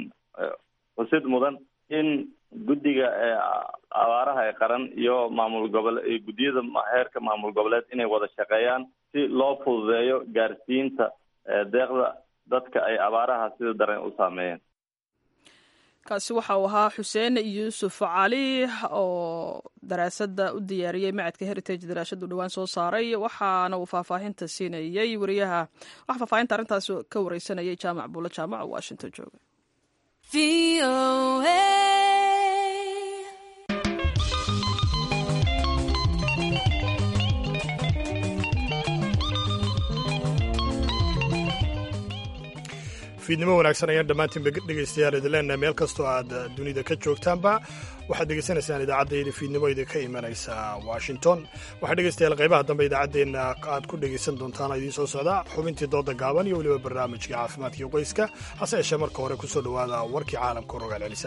xusid mudan in guddiga abaaraha ee qaran iyo maamul gobole guddiyada heerka maamul goboleed inay wada shaqeeyaan si loo fududeeyo gaarsiinta deeqda dadka ay abaaraha sida daran u saameeyeen
kaasi waxa uu ahaa xuseen yuusuf cali oo daraasadda u diyaariyey macadka heritage daraasadu dhowaan soo saaray waxaana uu faahfaahinta siinayey wariyaha waxa faahfaahinta arrintaas ka wareysanayay jaamac buulo jaamac oo washington jooga
v fiidnimo wanaagsan ayaan dhammaantiinba dhegaystayaal idin leenahay meel kastoo aad dunida ka joogtaanba waxaad dhegaysanaysaan idaacaddeeda fiidnimo idinka imanaysa washington waxaa dhegaystayaal qaybaha dambe idaacaddeenna aad ku dhegaysan doontaan idiin soo socda xubintii dooda gaaban iyo weliba barnaamijka caafimaadkaiyo qoyska hase yeeshee marka hore ku soo dhowaada warkii caalamka rogaal celisa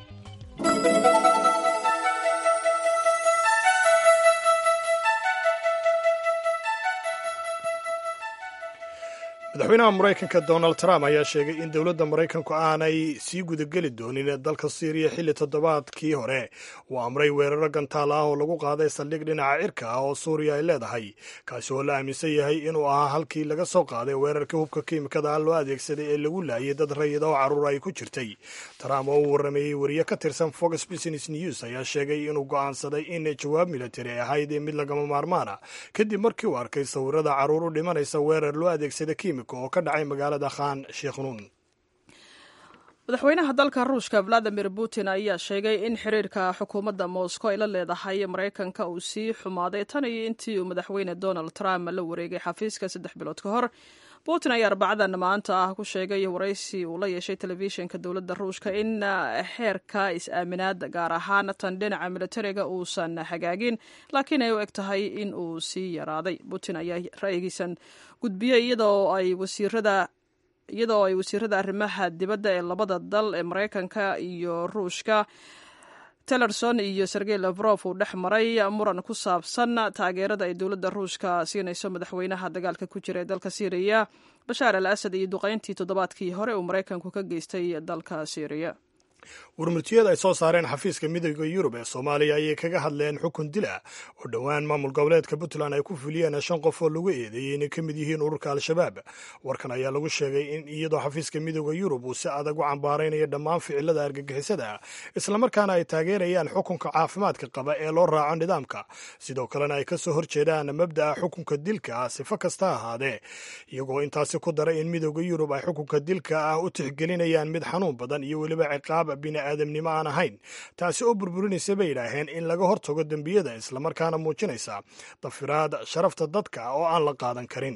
madaxweynaha maraykanka donald trump ayaa sheegay in dowladda maraykanku aanay sii gudageli doonin dalka syriya xilli toddobaadkii hore uu amray weeraro gantaal ah oo lagu qaaday saldhig dhinaca cirka ah oo suuriya ay leedahay kaasi oo la aaminsan yahay inuu ahaa halkii laga soo qaaday weerarkii hubka kiimikada ah loo adeegsaday ee lagu laayay dad rayid oo carruur ay ku jirtay trump oo uu warrameeyey wariye ka tirsan fox business news ayaa sheegay inuu go'aansaday in jawaab militari ay ahayd mid lagama maarmaana kadib markii uu arkay sawirada carruur u dhimanaysa weerar loo adeegsada oo ka dhacay magaalada khan sheikhnun
madaxweynaha dalka ruushka valadimir putin ayaa sheegay in xiriirka xukuumadda moscow ay la leedahay maraykanka uu sii xumaaday tan iyo intii uu madaxweyne donald trump la wareegay xafiiska saddex bilood ka hor putin ayaa arbacadan maanta ah ku sheegay waraysi uu la yeeshay telefishinka dowladda ruushka in xeerka is-aaminaad gaar ahaan tan dhinaca militariga uusan hagaagin laakiin ay u eg tahay in uu sii yaraaday putin ayaa ra'yigiisan gudbiyey iyadoo ay wasiirada iyadoo ay wasiirada arrimaha dibadda ee labada dal ee maraykanka iyo ruushka tellerson iyo sergey lafrof uu dhex maray muran ku saabsan taageerada ay dowladda ruushka siinayso madaxweynaha dagaalka ku jira ee dalka syriya bashaar al asad iyo duqayntii toddobaadkii hore uu maraykanku ka geystay dalka syriya
warmurtiyada ay soo saareen xafiiska midooda yurub ee soomaaliya ayay kaga hadleen xukun dil ah oo dhowaan maamul goboleedka puntland ay ku fuliyeen shan qof oo lagu eedeeyey inay ka mid yihiin ururka al-shabaab warkan ayaa lagu sheegay in iyadoo xafiiska midooda yurub uu si adag u cambaaraynayo dhammaan ficilada argagixisada islamarkaana ay taageerayaan xukunka caafimaadka qaba ee loo raaco nidaamka sidoo kalena ay kasoo horjeedaan mabda'a xukunka dilka ah sifo kasta ahaadee iyagoo intaasi ku daray in midooda yurub ay xukunka dilka ah u tixgelinayaan mid xanuun badan iyo weliba ciqaab bini'aadamnimo aan ahayn taasi oo burburinaysa bay yidhaaheen in laga hortago dembiyada islamarkaana muujinaysa dafiraad sharafta dadka oo aan la qaadan karin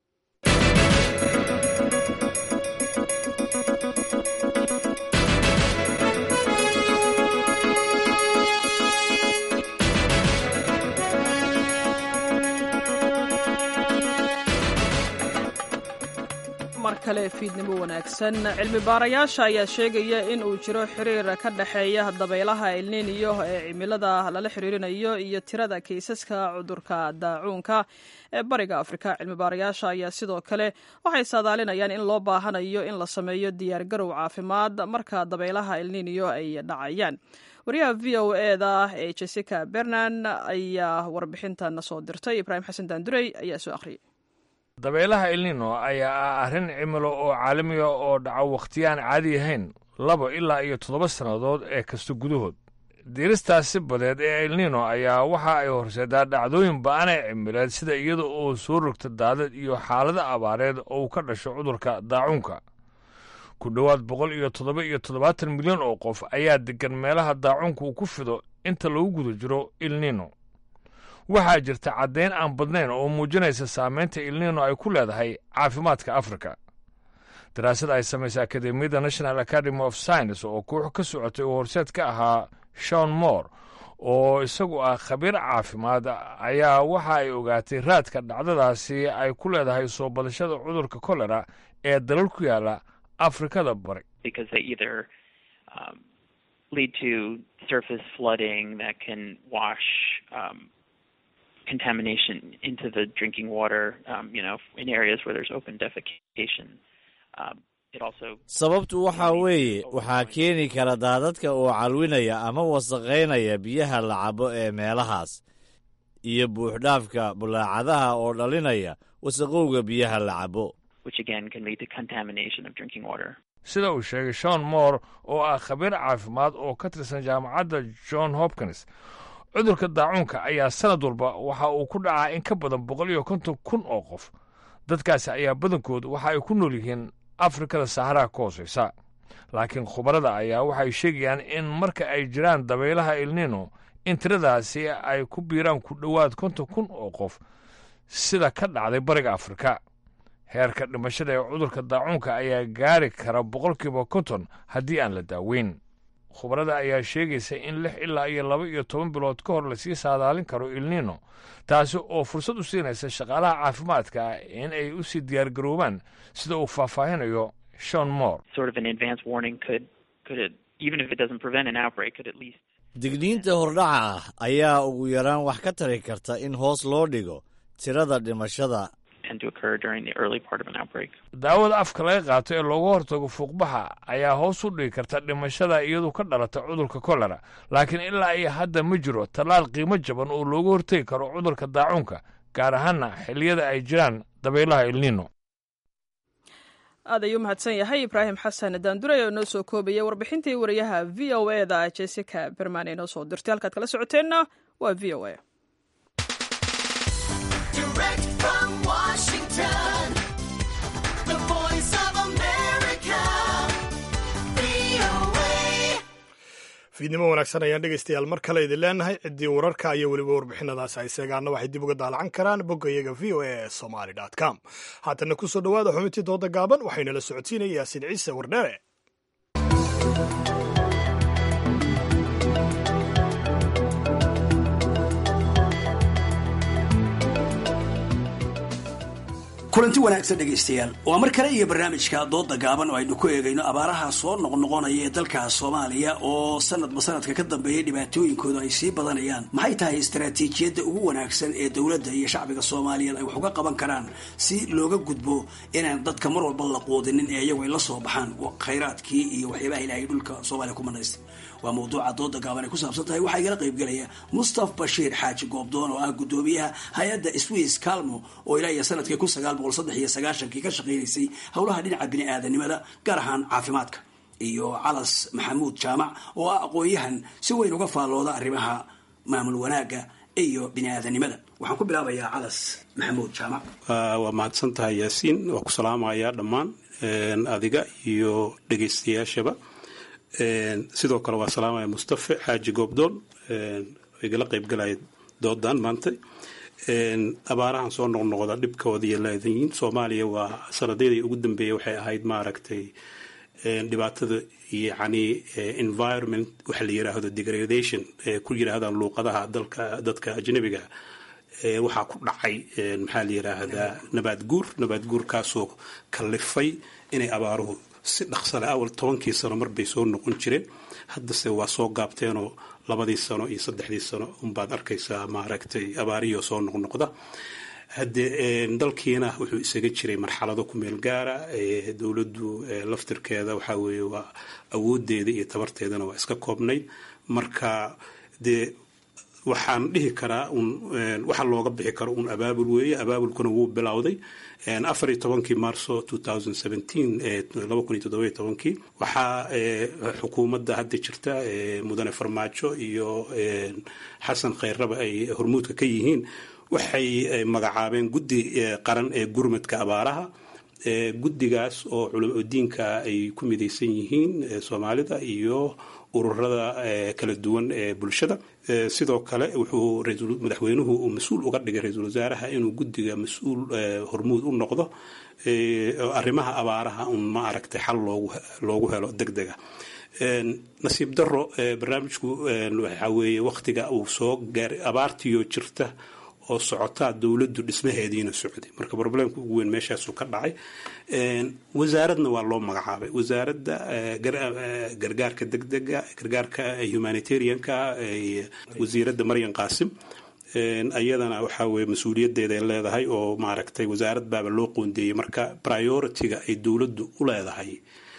mar kale fiidnimo wanaagsan cilmi baarayaasha ayaa sheegaya in uu jiro xiriir ka dhexeeya dabaylaha elniniyo ee cimilada lala xiriirinayo iyo tirada kaysaska cudurka daacuunka ee bariga afrika cilmi baarayaasha ayaa sidoo kale waxay saadaalinayaan in loo baahanayo in la sameeyo diyaargarow caafimaad marka dabaylaha elniniyo ay dhacayaan wariyaha v o eda ee jessica bernan ayaa warbixintan soo dirtay ibraahim xasan daandurey ayaa soo akhriyay
dabeelaha elnino ayaa ah arrin cimilo oo caalamiga oo dhaco wakhtiyaan caadi ahayn laba ilaa iyo toddoba sannadood ee kasta gudahood diiristaasi badeed ee elnino ayaa waxa ay horseedaa dhacdooyin ba'anee cimileed sida iyada oo soo rogta daadad iyo xaalado abaareed oo uu ka dhasho cudurka daacuunka ku dhowaad boqol iyo toddoba iyo toddobaatan milyan oo qof ayaa deggan meelaha daacuunka uu ku fido inta lagu guda jiro elnino waxaa jirta caddayn aan badnayn oo muujinaysa saamaynta ilnino ay ku leedahay caafimaadka afrika daraasad ay samaysay akademiyadda national academy of science oo koox ka socotay oo horseed ka ahaa shon moore oo isagu ah khabiir caafimaad ayaa waxa ay ogaatay raadka dhacdadaasi ay ku leedahay soo badashada cudurka kolera ee dalal ku yaala afrikada bari
contamination into the drinking water, um, you know, in areas where there's open defecation. Um, it also
sababtu waxaa weeye waxaa keeni kara daadadka oo calwinaya ama wasaqaynaya biyaha la cabo ee meelahaas iyo buuxdhaafka bulaacadaha oo dhalinaya wasaqowga biyaha la cabo
which again can lead to contamination of drinking water.
sida uu sheegay shon moore oo ah khabiir caafimaad oo ka tirsan jaamacadda john hopkins cudurka daacuunka ayaa sanad walba waxa uu ku dhacaa in ka badan boqol iyo konton kun oo qof dadkaasi ayaa badankood waxa ay ku nool yihiin afrikada saxaraha ka hoosaysa laakiin khubarada ayaa waxay sheegayaan in marka ay jiraan dabaylaha elnino in tiradaasi ay ku biiraan ku dhowaad konton kun oo qof sida ka dhacday bariga afrika heerka dhimashada ee cudurka daacuunka ayaa gaari kara boqolkiiba konton haddii aan la daaweyn khubarada ayaa sheegaysa in lix ilaa iyo laba iyo toban bilood ka hor lasii saadaalin karo ilnino taasi oo fursad u siinaysa shaqaalaha caafimaadka ah in ay u sii diyaargaroobaan sida uu faahfaahinayo shon moore
sort of an advance warning could could it, even if it doesn't prevent an outbreak could at least
digniinta hordhaca ah ayaa ugu yaraan wax ka tari karta in hoos loo dhigo tirada dhimashada
tend to occur during the early part of an outbreak.
daawada afka laga qaato ee looga hortago fuuqbaxa ayaa hoos u dhigi karta dhimashada iyadu ka dhalata cudurka kolera laakiin ilaa iyo hadda ma jiro tallaal qiimo jaban oo looga hortegi karo cudurka daacuunka gaar ahaana xilliyada ay jiraan dabaylaha ilnino
aad ayuu mahadsan yahay ibraahim xasan daanduray oo inoo soo koobaya warbixintii wariyaha v o e da jessica berman ee noo soo dirtay halkaad kala socoteenna waa v o e
Direct from Washington, the voice of America, VOA.
fiidnimo wanaagsan ayaan dhegaystayaal mar kale idin leenahay ciddii wararka iyo weliba warbixinadaas ay seegaana waxay dib uga daalacan karaan bogga iyaga v o e somaly com haatana kusoo dhowaada xubintii dooda gaaban waxaynala socodsiinaya yaasiin ciise wardheere
kulanti wanaagsan dhegaystayaal waa mar kale iyo barnaamijka dooda gaaban oo aynu ku eegayno abaaraha soo noqnoqonaya ee dalka soomaaliya oo sanadba sanadka ka dambeeya dhibaatooyinkooda ay sii badanayaan maxay tahay istaraatiijiyadda ugu wanaagsan ee dowladda iyo shacbiga soomaaliyeed ay wax uga qaban karaan si looga gudbo inaan dadka mar walba la quudinin ee iyagu ay la soo baxaan khayraadkii iyo waxyaabaha ilaahay dhulka soomaaliya ku manaystay waa mawduuca dooda gaaban ay ku saabsan tahay waxaa igala qaybgelaya mustaf bashiir xaaji goobdoon oo ah gudoomiyaha hay-adda swiss calmo oo ilaa iyo sanadkii kun sagaal boqol saddex iyo sagaashankii ka shaqaynaysay howlaha dhinaca bini-aadanimada gaar ahaan caafimaadka iyo calas maxamuud jaamac oo ah aqoon-yahan si weyn uga faallooda arrimaha maamul wanaagga iyo bini-aadanimada waxaan ku bilaabayaa calas maxamuud jaamac
waa mahadsan tahay yaasiin waa ku salaamayaa dhammaan adiga iyo dhegaystayaashaba sidoo kale waa salaamaya mustafe xaaji goobdoon igala qaybgalaya doodan maanta abaarahan soo noqnoqda dhibkooda iyo laadayiin soomaaliya waa sanadadii ugu dambeeyay waxay ahayd maaragtay dhibaatada yacni environment waxa la yiraahdo degradation ku yiraahdaan luuqadaha dalka dadka ajnabiga waxaa ku dhacay maxaa la yiraahdaa nabaad guur nabaad guurkaasoo kalifay inay abaaruhu si dhaqsale awal tobankii sano marbay soo noqon jireen haddase waa soo gaabteenoo labadii sano iyo saddexdii sano unbaad arkaysaa maaragtay abaarihio soo noqnoqda haddee dalkiina wuxuu isaga jiray marxalado ku meel gaara dowladdu laftirkeeda waxaa weeye waa awoodeeda iyo tabarteedana waa iska koobnayd marka dee waxaan dhihi karaa un waxa looga bixi karo un abaabul weeye abaabulkuna wuu bilowday afar iyo tobankii marso two thousand seventeen laba kun iyo toddoba iyo tobankii waxaa xukuumadda hadda jirta mudane farmaajo iyo xasan khayrraba ay hormuudka ka yihiin waxay magacaabeen guddi qaran ee gurmadka abaaraha guddigaas oo culamo diinka ay ku midaysan yihiin soomaalida iyo ururada kala duwan ee bulshada sidoo kale wuxuu madaxweynuhu uu mas-uul uga dhigay ra-iisul wasaaraha inuu guddiga mas-uul hormuud u noqdo arrimaha abaaraha un ma aragtay xal loogu helo deg dega nasiib daro barnaamijku waxaa weeye wakhtiga uu soo gaaray abaartiyo jirta oo socotaa dowladdu dhismaheediina socday marka problemka ugu weyn meeshaasu ka dhacay wasaaradna waa loo magacaabay wasaaradda gargaarka degdega gargaarka humanitarianka wasiiradda maryan qaasim ayadana waxaa weye mas-uuliyadeeda ay leedahay oo maaragtay wasaarad baaba loo qoondeeyey marka priority-ga ay dowladdu u leedahay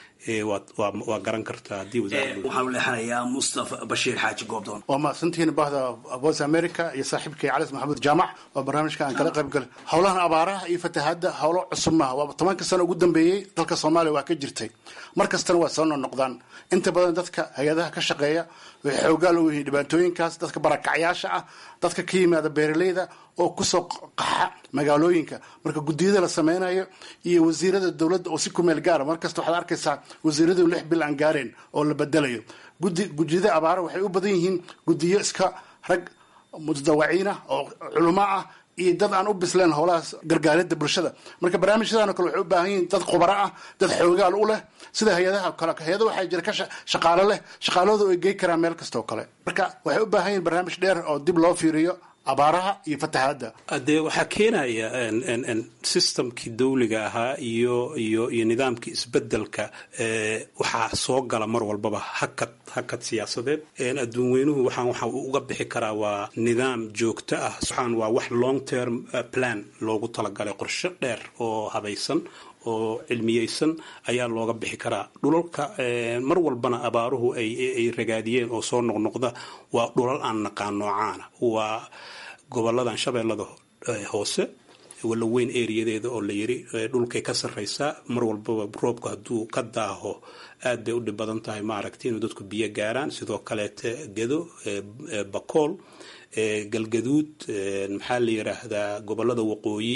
waa garan kartaa haddii
waxaan u leexanayaa mustafa bashiir xaaji goobdoon
waa mahadsantihiin bahda voice america iyo saaxiibkay calis maxamuud jaamac waa barnaamijka aan kala qayb galay howlahan abaaraha iyo fatahaadda howlo cusub maaha waa tobanka sano ugu dambeeyey dalka soomaaliya waa ka jirtay mar kastana waa soo noqnoqdaan inta badan dadka hay-adaha ka shaqeeya waxay xoogaal u yihiin dhibaatooyinkaas dadka barakacyaasha ah dadka ka yimaada beeraleyda oo kusoo qaxa magaalooyinka marka guddiyada la sameynayo iyo wasiirada dowladda oo si kumeel gaara markasta waxaad arkaysaa wasiiradu lix bil aan gaareen oo la bedelayo gudi gudiyada abaara waxay u badan yihiin gudiyo iska rag mutadawaciin ah oo culamo ah iyo dad aan u bisleen howlahaas gargaaridda bulshada marka barnaamijyadan oo kale waxay u baahan yihiin dad khubaro ah dad xoogaal u leh sida hay-adaha kale hay-ada waxaa jira ka shaqaalo leh shaqaaladu ay gey karaan meel kasta oo kale marka waxay u baahan yihiin barnaamij dheer oo dib loo fiiriyo abaaraha iyo fatahaadda
dee waxaa keenaya systemkii dawliga ahaa iyo iyo iyo nidaamkii isbedelka waxaa soo gala mar walbaba hakad hakad siyaasadeed adduun weynuhu waxaan waxa uga bixi karaa waa nidaam joogto ah waxaan waa wax long term plan loogu talagalay qorshe dheer oo habaysan oo cilmiyeysan ayaa looga bixi karaa dhulalka mar walbana abaaruhu ay ragaadiyeen oo soo noqnoqda waa dhulal aan naqaan noocaana waa goboladan shabeellada hoose walla weyn eriyadeeda oo la yiri dhulkay ka sarreysaa mar walbaba roobku hadduu ka daaho aad bay u dhib badan tahay maaragtay inuu dadku biyo gaaraan sidoo kaleete gedo bakool galgaduud maxaa la yiraahdaa gobolada waqooyi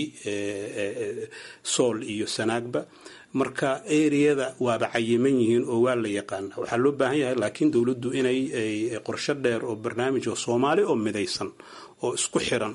sool iyo sanaagba marka eriyada waaba cayiman yihiin oo waa la yaqaana waxaa loo baahan yahay laakiin dowladdu inay qorsho dheer oo barnaamij oo soomaali oo midaysan oo isku xiran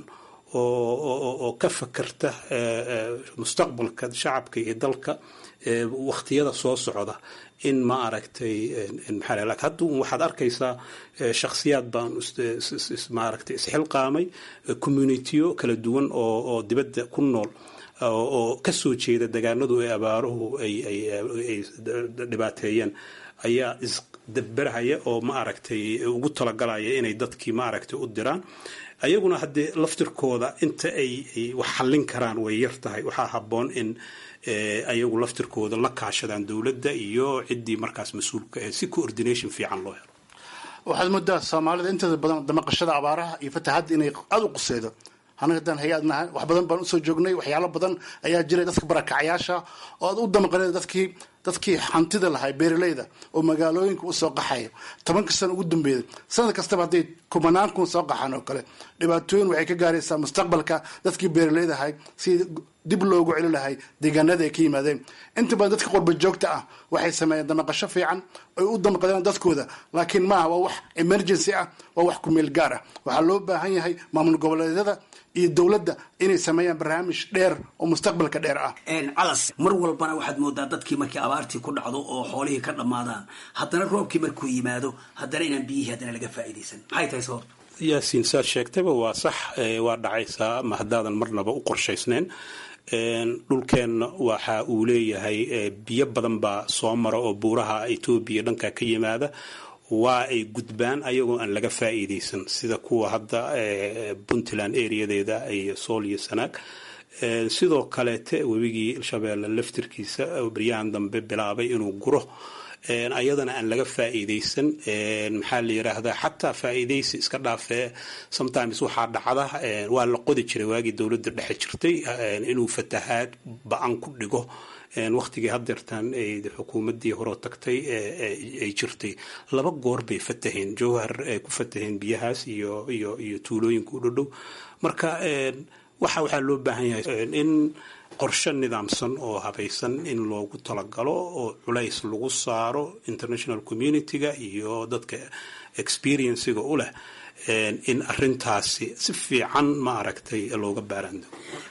oo ka fakarta mustaqbalka shacabka iyo dalka wakhtiyada soo socda in ma aragtay maxaa hadda waxaad arkaysaa shakhsiyaad baan maaragtay isxilqaamay communitiyo kala duwan oo oo dibadda ku nool oo ka soo jeeda degaanadu ee abaaruhu ay ay ay dhibaateeyeen ayaa isdabberhaya oo ma aragtay ugu talagalaya inay dadkii ma aragtay u diraan ayaguna haddee laftirkooda inta ay wax xallin karaan way yar tahay waxaa habboon in ayagu laftirkooda la kaashadaan dowladda iyo ciddii markaas mas-uulka ah si coordination fiican loo helo
waxaad moodaa soomaalida inteeda badan damaqashada abaaraha iyo fatahadda inay aada u quseydo anaga haddaan hay-ad nahay wax badan baan usoo joognay waxyaalo badan ayaa jiray dadka barakacayaasha oo aad u damaqaneen dadkii dadkii hantida lahay beeraleyda oo magaalooyinka usoo qaxaya tobanka sano ugu dambeeyay sanad kastaba hadday kumanaan kun soo qaxaan oo kale dhibaatooyin waxay ka gaaraysaa mustaqbalka dadkii beeraleyda ahay si dib loogu celi lahay deegaanada ay ka yimaadeen inta badan dadka qurba joogta ah waxay sameeyeen damaqasho fiican ay u damaqadeen dadkooda laakiin maaha waa wax emergency ah waa wax kumeel gaar ah waxaa loo baahan yahay maamul goboleedyada iyo dowladda inay sameeyaan barnaamij dheer oo mustaqbalka dheer ah
calas mar walbana waxaad moodaa dadkii markii abaartii ku dhacdo oo xoolihii ka dhammaadaan haddana roobkii markuu yimaado haddana inaan biyihii haddana laga faa'iidaysan maxay tahay sababta
yaasiin saad sheegtayba waa sax waa dhacaysaa ma haddaadan marnaba u qorshaysnayn dhulkeenna waxa uu leeyahay biyo badan baa soo mara oo buuraha etoobiya dhanka ka yimaada waa ay gudbaan ayagoo aan laga faa'iidaysan sida kuwa hadda puntland areadeeda iyo sool iyo sanaag sidoo kaleete webigii shabeelle laftirkiisa baryahan dambe bilaabay inuu guro ayadana aan laga faa'iidaysan maxaa la yiraahdaa xataa faa'iidaysi iska dhaafee sometimes waxaa dhacda waa la qodi jiray waagii dowladda dhexe jirtay inuu fatahaad ba-an ku dhigo waktigii hadeertaan xukuumadii horeo tagtay ay jirtay laba goor bay fataheen jowhar ay ku fataheen biyahaas iyo iyo iyo tuulooyinka u dhodhow marka waxa waxaa loo baahan yahay in qorshe nidaamsan oo habaysan in loogu talagalo oo culays lagu saaro international community-ga iyo dadka experienciga u leh in arintaasi si fiican ma aragtay looga baaraando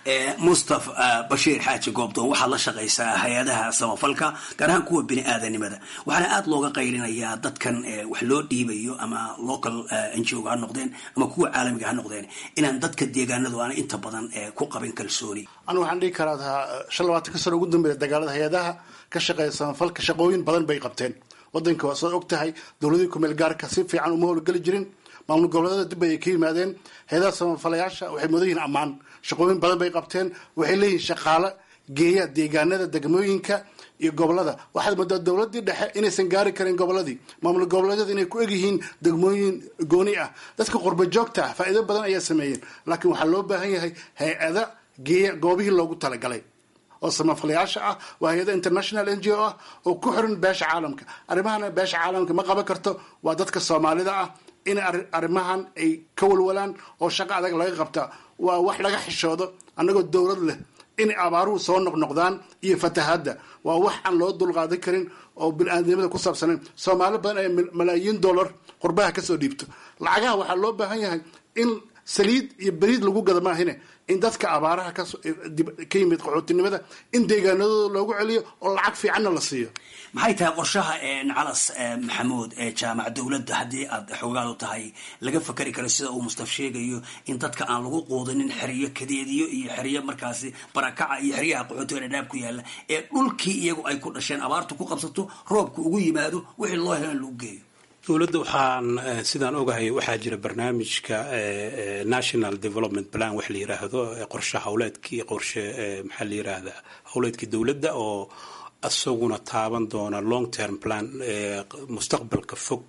mustaf bashiir xaaji goobdoon waxaad la shaqaysaa hay-adaha samafalka gaar ahaan kuwa bini aadanimada waxaana aada looga qaylinayaa dadkan wax loo dhiibayo ama local n g o ha noqdeen ama kuwa caalamiga ha noqdeen inaan dadka deegaanadu aana inta badan ku qabin kalsooni
anigu waxaan dhihi karaa shan labaatanka sano ugu dambeeya dagaalada hay-adaha ka shaqeeya samafalka shaqooyin badan bay qabteen wadanka waa soo og tahay dowladii kumeel gaarka si fiican uma howlgeli jirin maamul goboleedada dib ay ka yimaadeen hay-adaha samafalayaasha waxay mudan yihiin ammaan shaqooyin badan bay qabteen waxay leeyihiin shaqaale geeya deegaanada degmooyinka iyo gobolada waxaad moodaa dowladii dhexe inaysan gaari karin goboladii maamul goboleedyada inay ku egyihiin degmooyin gooni ah dadka qurba joogta ah faa'iido badan ayaa sameeyeen laakiin waxaa loo baahan yahay hay-ada geeya goobihii loogu talagalay oo samafalayaasha ah waa hay-ada international n g o ah oo ku xiran beesha caalamka arrimahana beesha caalamka ma qaban karto waa dadka soomaalida ah in arrimahan ay ka walwalaan oo shaqo adag laga qabtaa waa wax laga xishoodo annagoo dowlad leh inay abaaruhu soo noqnoqdaan iyo fatahadda waa wax aan loo dulqaadan karin oo bini-aadnimada ku saabsanayn soomaali badan ay malaayiin dollar qurbaha kasoo dhiibto lacagaha waxaa loo baahan yahay in saliid iyo beriid lagu gada maahine in dadka abaaraha ka ka yimid qaxootinimada in deegaanadooda loogu celiyo oo lacag fiicanna la siiyo
maxay tahay qorshaha calas maxamuud ee jaamac dowladda haddii aad xoogaadu tahay laga fakari karo sida uu mustaf sheegayo in dadka aan lagu quudinin xeriyo kadeediyo iyo xeriyo markaasi barakaca iyo xeryaha qaxootiga dhadhaab ku yaala ee dhulkii iyagu ay ku dhasheen abaartu ku qabsato roobku ugu yimaado wixii loo helan lagu geeyo
dowladda waxaan sidaan ogahay waxaa jira barnaamijka national development plan wax la yiraahdo qorshe hawleedkii qorshe maxaa la yiraahdaa hawleedkii dowladda oo isaguna taaban doona long term plan mustaqbalka fog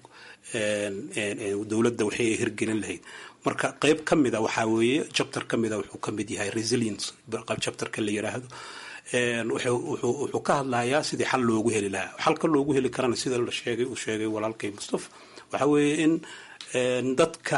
dowladda waxay hirgelin lahayd marka qeyb ka mida waxaa weeye chapter ka mida wuxuu ka mid yahay resilience chapterka la yiraahdo wuxuu ka hadlayaa sidii xal loogu heli lahaa xalka loogu heli karana sida la sheegay uu sheegay walaalkay mustafa waxa weeye in dadka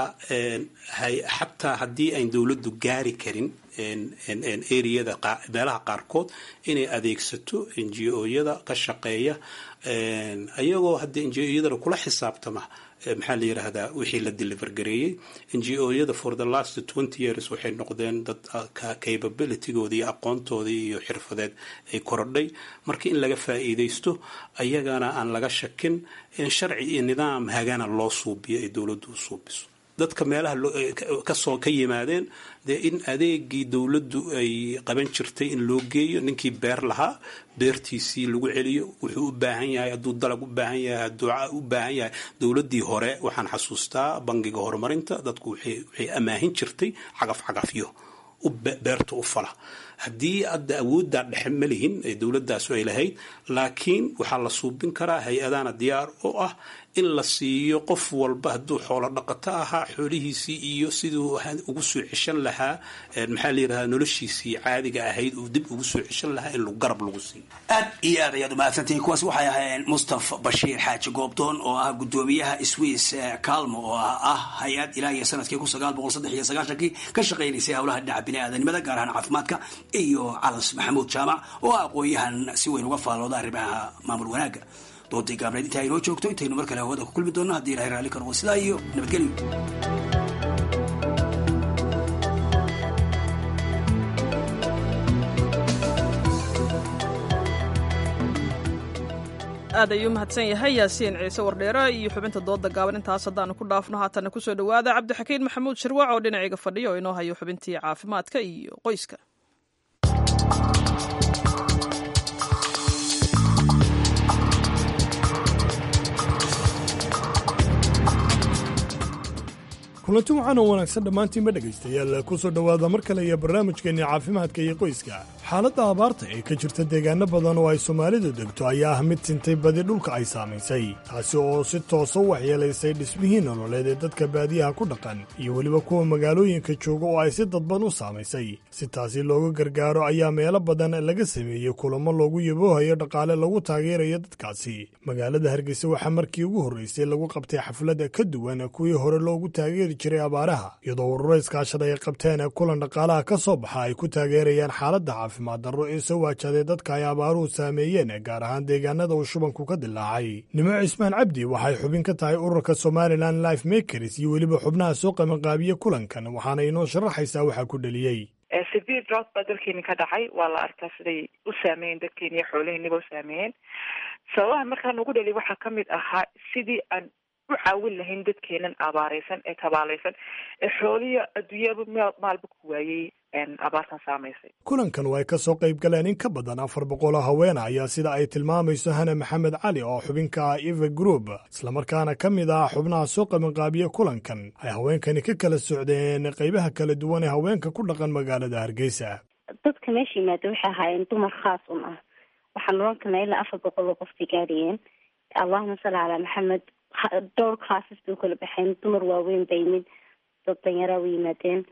xataa haddii ayn dowladdu gaari karin areada meelaha qaarkood inay adeegsato n g o-yada ka shaqeeya ayagoo haddii n g o-yadana kula xisaabtama maxaa la yiraahdaa wixii la deliver gareeyey n g o-yada for the last twenty years waxay noqdeen dad capabilitygooda iyo aqoontoodii iyo xirfadeed ay korodhay marka in laga faa'iidaysto ayagana aan laga shakin in sharci iyo nidaam hagana loo suubiyo ay dowladdu u suubiso dadka meelaha kasoo ka yimaadeen dee in adeegii dowladdu ay qaban jirtay in loo geeyo ninkii beer lahaa beertiisii lagu celiyo wuxuu u baahan yahay hadduu dalag u baahan yahay hadduu u baahan yahay dowladdii hore waxaan xasuustaa bangiga horumarinta dadku waxay amaahin jirtay cagaf cagafyo beerta u fala haddii hadda awooddaa dhexe ma lihin ee dowladaasu ay lahayd laakiin waxaa la suubin karaa hay-adana diyaar oo ah in la siiyo qof walba hadduu xoolo dhaqato ahaa xoolihiisii iyo siduu ugu soo ceshan lahaa maxaa la yirahdaa noloshiisii caadiga ahayd uu dib ugu soo ceshan lahaa in garab lagu siiyo
aad iyo aad ayaad umahadsantihiin kuwaas waxay ahaayeen mustafa bashiir xaaji goobdoon oo ah gudoomiyaha swiss calmo oo ah hay-ad ilaa iyo sanadkii kun sagaal boqol saddex iyo sagaashankii ka shaqaynaysay howlaha dhinaca bini-aadanimada gaar ahaan caafimaadka iyo calas maxamuud jaamac oo ah aqoon-yahan si weyn uga faallooda arrimaha maamul wanaagga doodii gaabneed intaa inoo joogto intaynu mar kale hawada ku kulmi doonno haddii ilahay raalli ka noqo sidaa iyo nabadgelyo
aad ayuu mahadsan yahay yaasiin ciise wardheere iyo xubinta dooda gaaban intaas haddaanu ku dhaafno haatana kusoo dhowaada cabdixakiin maxamuud shirwac oo dhinaciga fadhiya oo inoo hayo xubintii caafimaadka iyo qoyska
kulanti waxaana wanaagsan dhammaantiinba dhegaystayaal ku soo dhowaada mar kale iyo barnaamijkeenni caafimaadka iyo qoyska xaaladda abaarta ee ka jirta deegaano badan oo ay soomaalidu degto ayaa ah mid sintay badi dhulka ay saamaysay taasi oo si toosa u waxyeelaysay dhismihii nololeed ee dadka baadiyaha ku dhaqan iyo weliba kuwa magaalooyinka jooga oo ay si dadban u saamaysay si taasi looga gargaaro ayaa meelo badan laga sameeyey kulamo loogu yaboohayo dhaqaale lagu taageerayo dadkaasi magaalada hargeysa waxaa markii ugu horraysay lagu qabtay xaflad ka duwan kuwii hore loogu taageeri jiray abaaraha iyadoo ururo iskaashada ay qabteen kulan dhaqaalaha ka soo baxa ay ku taageerayaan xaaladda caafimaad darro ee soo waajaday dadka ay abaaruhu saameeyeen gaar ahaan deegaanada uu shubanku ka dilaacay nimo cismaan cabdi waxay xubin ka tahay ururka somalilan life makers iyo weliba xubnaha soo qabanqaabiye kulankan waxaana inoo sharaxaysaa waxaa ku dheliyey
severe drought baa dalkeeni ka dhacay waa la arkaa siday u saameeyeen dadkeeni iyo xoolaheeniba u saameeyeen sababaha markaa nagu dhaliy waxaa ka mid ahaa sidii aan u caawin lahayn dadkeenan abaareysan ee tabaalaysan ee xooliya adduunyaba maalba ku waayey abaartan saamaysay
kulankan oo ay ka soo qayb galeen in ka badan afar boqol oo haweena ayaa sida ay tilmaamayso hana maxamed cali oo xubinka ah eva group islamarkaana ka mid ah xubnaha soo qabanqaabiye kulankan ay haweenkani ka kala socdeen qaybaha kala duwan ee haweenka ku dhaqan magaalada hargeysa
dadka meesha yimaada waxay ahaayeen dumar khaas un ah waxaan oran karnaa ilaa afar boqol oo qofbay gaadhayeen allahuma salli calaa maxamed dhowr classes bay ukala baxeen dumar waaweyn ba yimid dad danyaraa u yimaadeen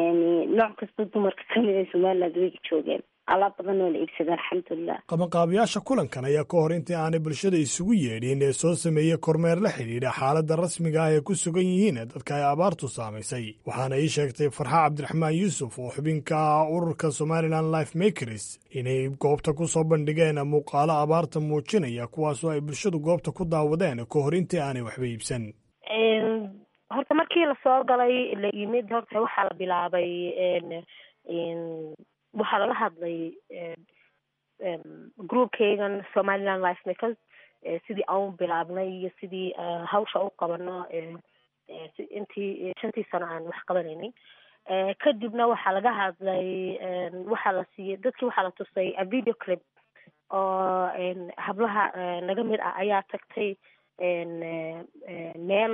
nooc kasta dumarka kamid ee somaliland way joogeen alaab badan oo la iibsada alxamdulilah
qabanqaabiyaasha kulankan ayaa ka hor intii aanay bulshada isugu yeedhin ee soo sameeyey kormeer la xidhiidha xaaladda rasmiga ah ee ku sugan yihiin dadka ay abaartu saamaysay waxaana ii sheegtay farxa cabdiraxmaan yuusuf oo xubinka ah ururka somalilan life makers inay goobta ku soo bandhigeen muuqaalo abaarta muujinaya kuwaasoo ay bulshadu goobta ku daawadeen ka hor intii aanay waxba iibsan
horta markii lasoo galay la yimid horta waxaa la bilaabay waxaa lala hadlay groupkaygan somaliland life makers sidii aan u bilaabnay iyo sidii hawsha u qabano intii shantii sano aan wax qabanaynay kadibna waxaa laga hadlay waxaa la siiyey dadkii waxaa la tusay a video clip oo hablaha naga mid ah ayaa tagtay meel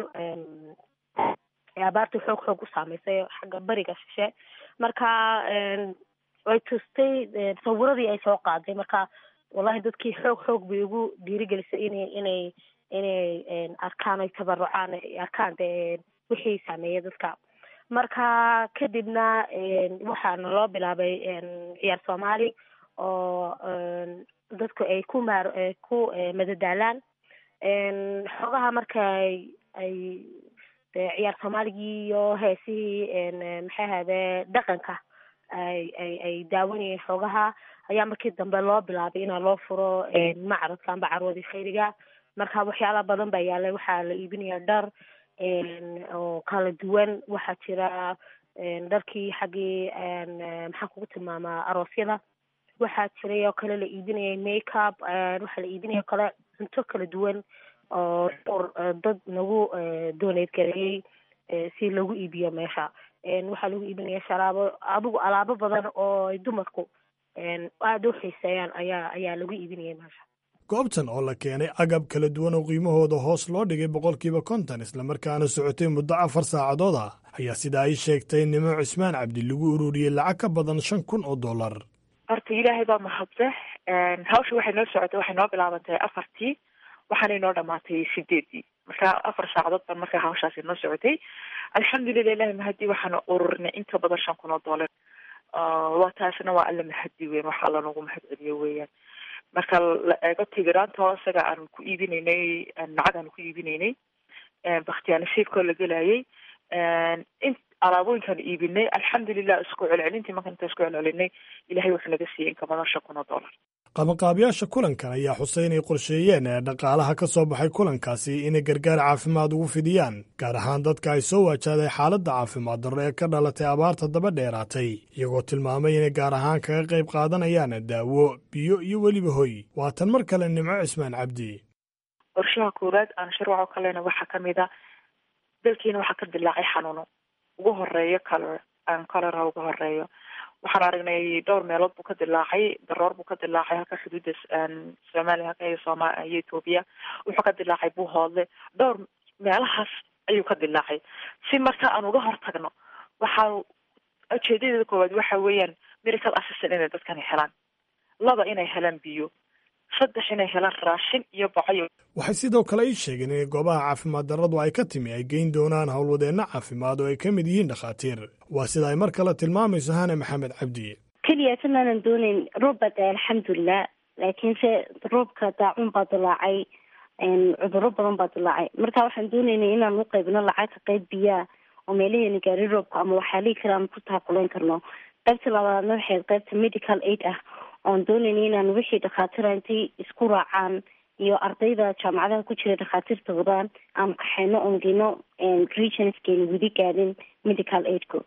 abaartii xoog xoog u saameysay xagga bariga shishe marka way tustay sawiradii ay soo qaaday marka wallahi dadkii xoog xoog bay ugu dhiirigelisay inay inay inay arkaan ay tabarucaan ay arkaan dee wixii saameeyay dadka marka kadibna waxaana loo bilaabay ciyaar soomaali oo dadku ay ku maar ku madadaalaan xogaha marka ay ciyaar soomaaligii iyo heesihii maxay ahade dhaqanka ay ay ay daawanayeen xoogaha ayaa markii dambe loo bilaabay inaa loo furo macradka amba carwadii khayriga marka waxyaala badan baa yaalay waxaa la iibinaya dhar oo kala duwan waxaa jira dharkii xaggii maxaan kugu tilmaamaa aroosyada waxaa jiray oo kale la iibinayay makeup waxaa la iibinaya o kale cunto kala duwan oo dhowr dad nagu dooneyd gareeyey si lagu iibiyo meesha waxaa lagu iibinaya sharaabo adigu alaabo badan oo ay dumarku aada u xiiseeyaan ayaa ayaa lagu iibinayay meesha
goobtan oo la keenay agab kala duwan oo qiimahooda hoos loo dhigay boqolkiiba konton islamarkaana socotay muddo afar saacadood ah ayaa sida ay sheegtay nimo cismaan cabdi lagu ururiyey lacag ka badan shan kun oo dollar
horta ilaahay baa mahadse hawsha waxay noo socotay waxay noo bilaabantay afartii waxaanay noo dhamaatay sideedii marka afar saacadood baan marka hawshaasi noo socotay alxamdulilah ilahi mahadi waxaana ururinay inta badan shan kun oo dollar waa taasna waa alla mahadi weyn waxa alla nagu mahad celiyo weeyaan marka la eego tigiraanta isaga aan ku iibinaynay lacag aan ku iibinaynay bakhtiyaanasiibkoo la gelayay in alaabooyinkaan iibinay alxamdulilah isku celcelintii markaan inta isku celcelinay ilahay wuxuu naga siiyey in ka badan shan kun oo dollar
qabanqaabiyaasha kulankan ayaa xusay inay qorsheeyeen ee dhaqaalaha ka soo baxay kulankaasi inay gargaar caafimaad ugu fidiyaan gaar ahaan dadka ay soo waajahday xaaladda caafimaad darro ee ka dhalatay abaarta daba dheeraatay iyagoo tilmaamay inay gaar ahaan kaga qayb qaadanayaan daawo biyo iyo weliba hoy waatan mar kale nimco cismaan cabdi
qorshaha koowaad aan sharwaco kalena waxaa kamid a dalkiina waxaa ka dilaacay xanuuno ugu horeeyo color aan colora ugu horeeyo waxaan aragnay dhowr meelood buu ka dilaacay daroor buu ka dilaacay halka xuduudda soomaaliya halka iyo sooma iyo etoobiya wuxuu ka dilaacay buuhoodle dhowr meelahaas ayuu ka dilaacay si marka aan uga hortagno waxaa ujeedadeeda koowaad waxa weeyaan medical assistant inay dadkani helaan laba inay helaan biyo saddex inay helaan raashin iyo bacayo
waxay sidoo kale ii sheegeen in goobaha caafimaad darradu ay ka timi ay geyn doonaan howlwadeenno caafimaad oo ay ka mid yihiin dhakhaatiir waa sida ay mar kale tilmaamayso hane maxamed cabdi
keliya tanaanan doonayn roob baa da alxamdulilah laakiinse roobka daacuun baa dilaacay cudurro badan baa dilaacay marka waxaan doonaynay inaan u qaybino lacagta qayb biyaa oo meelaheena gaari roobka ama waxyaalihii kale aan ku taakulayn karno qaybta labaadna waxay qaybta medical aid ah oon doonaynay inaan wixii dhakhaatiira intay isku raacaan iyo ardayda jaamacadaha ku jira dhakhaatiirta wadaan aan kaxeyno oon geyno regionskeena weli gaadhin medical aidku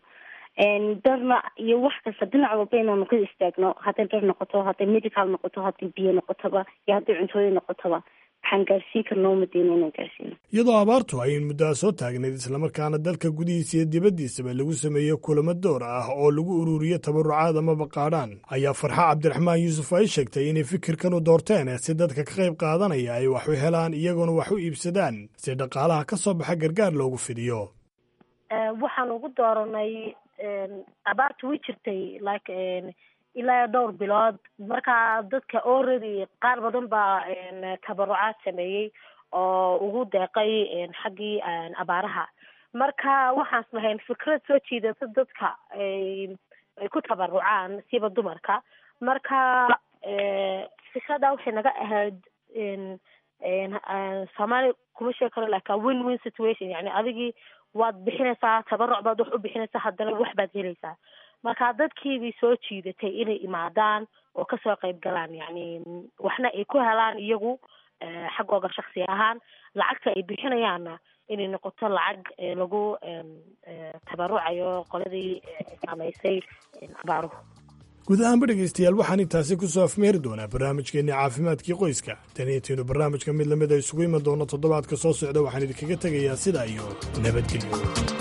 darna iyo wax kasta dhinac walba inaanu ka istaagno hadday dhar noqoto hadday medical noqoto hadday biyo noqotoba iyo hadday cuntooyin noqotoba waxaan gaarsiin karna umadeyna inaan gaarsiino
iyadoo abaartu ay muddaa soo taagnayd islamarkaana dalka gudihiisa iyo dibaddiisaba lagu sameeyo kulamo door ah oo lagu ururiyo tabarucaad amaba qaadhaan ayaa farxa cabdiraxmaan yuusuf ay sheegtay inay fikirkan u doorteen si dadka ka qayb qaadanaya ay wax u helaan iyagoona wax u iibsadaan si dhaqaalaha ka soo baxa gargaar loogu fidiyo
waxaan ugu dooranay abaartu way jirtay like ilaa dhowr bilood marka dadka already qaar badan baa tabarucaad sameeyey oo ugu deeqay xaggii abaaraha marka waxaan lahayn fikrad soo jiidata dadka ay ku tabarucaan siba dumarka marka fikrada waxay naga ahayd soomaali kuma sheegi karo lakin win win situation yani adigii waad bixinaysaa tabaruc baad wax u bixinaysaa haddana wax baad helaysaa marka dadkiibay soo jiidatay inay imaadaan oo kasoo qayb galaan yani waxna ay ku helaan iyagu xaggooga shaksi ahaan lacagta ay bixinayaanna inay noqoto lacag lagu tabarucayo qoladii saamaysay abaaruhu
guud ahaanba dhegaystayaal waxaan intaasi ku soo afmeeri doonaa barnaamijkeenii caafimaadkii qoyska taniintiinu barnaamijka mid lamid a isugu iman doono toddobaadka soo socda waxaan idinkaga tegayaa sidaa iyo nabadgelyo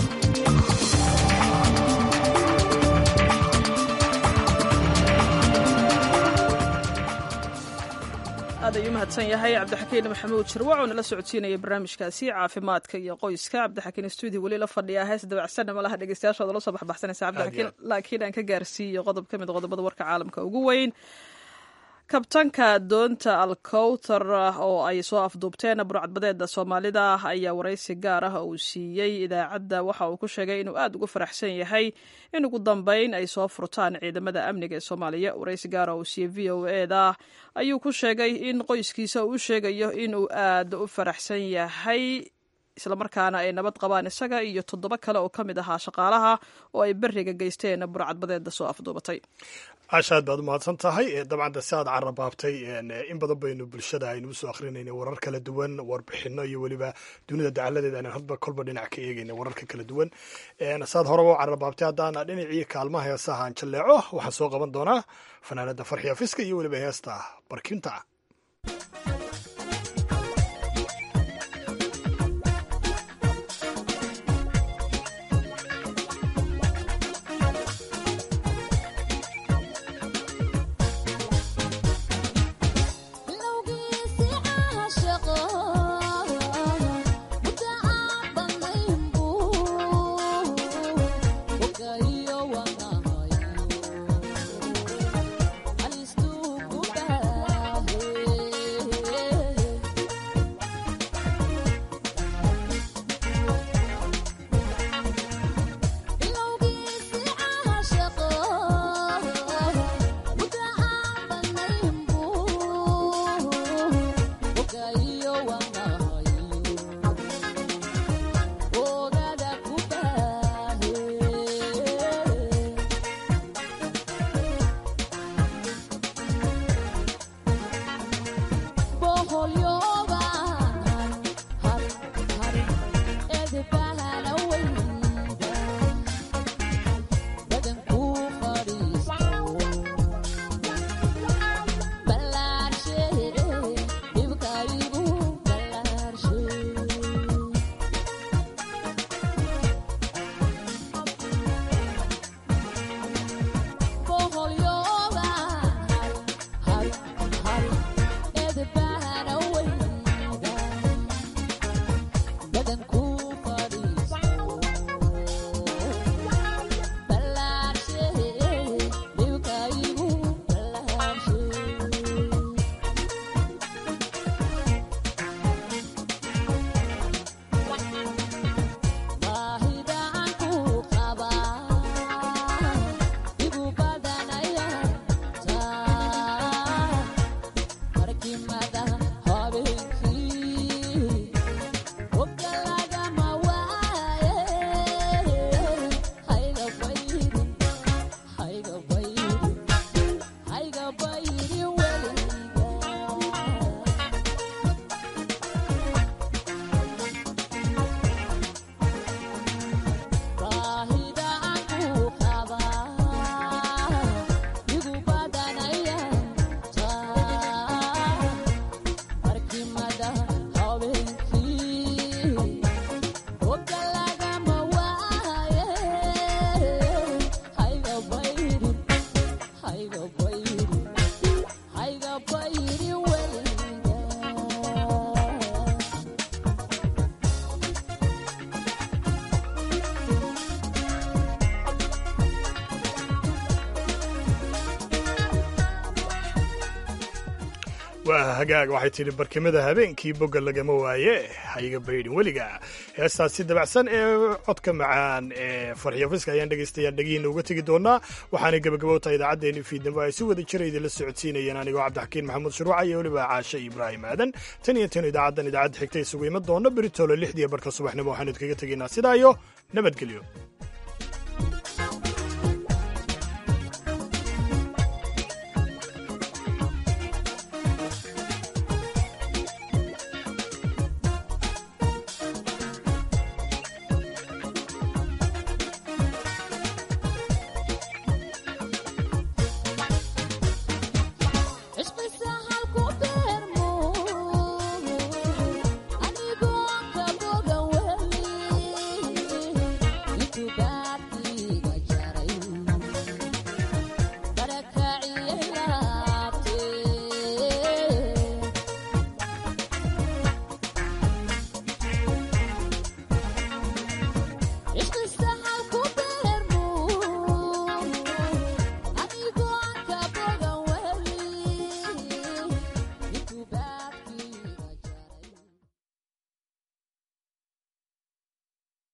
aad ayuu mahadsan yahay cabdixakiin maxamuud shirwac oo nala socodsiinaya barnaamijkaasi caafimaadka iyo qoyska cabdixakiin stuudio weli la fadhiyaa hees dabacsanna malaha dhegeystayaashooda la soo baxbaxsanaysa cabdixakiin laakiin aan ka gaarsiiyo qodob ka mid qodobada warka caalamka ugu weyn kabtanka doonta alkowtar oo ay soo afduubteen burcadbadeeda soomaalida ayaa waraysi gaar ah uu siiyey idaacadda waxa uu ku sheegay inuu aada ugu faraxsan yahay in ugu dambeyn ay soo furtaan ciidamada amniga ee soomaaliya waraysi gaar ah uu siiyey v o eda ayuu ku sheegay in qoyskiisa uu u sheegayo inuu aada u faraxsan yahay islamarkaana ay nabad qabaan isaga iyo toddoba kale oo ka mid ahaa shaqaalaha oo ay beriga geysteen burcadbadeeda soo afduubatay
caasha aad baad umahadsan tahay dabcan de si aad carabaabtay in badan baynu bulshada aynu usoo akrinayna warar kala duwan warbixino iyo weliba dunida dacaladeeda aynu hadba kolba dhinac ka eegayna wararka kala duwan saad horeba u carabaabtay haddaana dhinacii kaalmaha heesaha aan jalleeco waxaan soo qaban doonaa fanaanada farxiya fiska iyo weliba heesta barkinta waa hagaag waxay tidhi barkimada habeenkii bogga lagama waaye hayga baydhin weliga heestaasi dabacsan ee codka macaan ee farxiyo fiska ayaan dhegaystayaa dhegihiina uga tegi doonaa waxaanay gabagabowtahay idaacaddeenii fiidnimo ay si wada jira idinla socodsiinayeen anigoo cabdixakiin maxamuud shuruuca iyo weliba caashe ibraahim aadan tan iyo tan idaacaddan idaacadda xigta isugu iman doona beritoole lixdiiyo barka subaxnimo waxaanu idkaga tegaynaa sidaa iyo nabadgelyo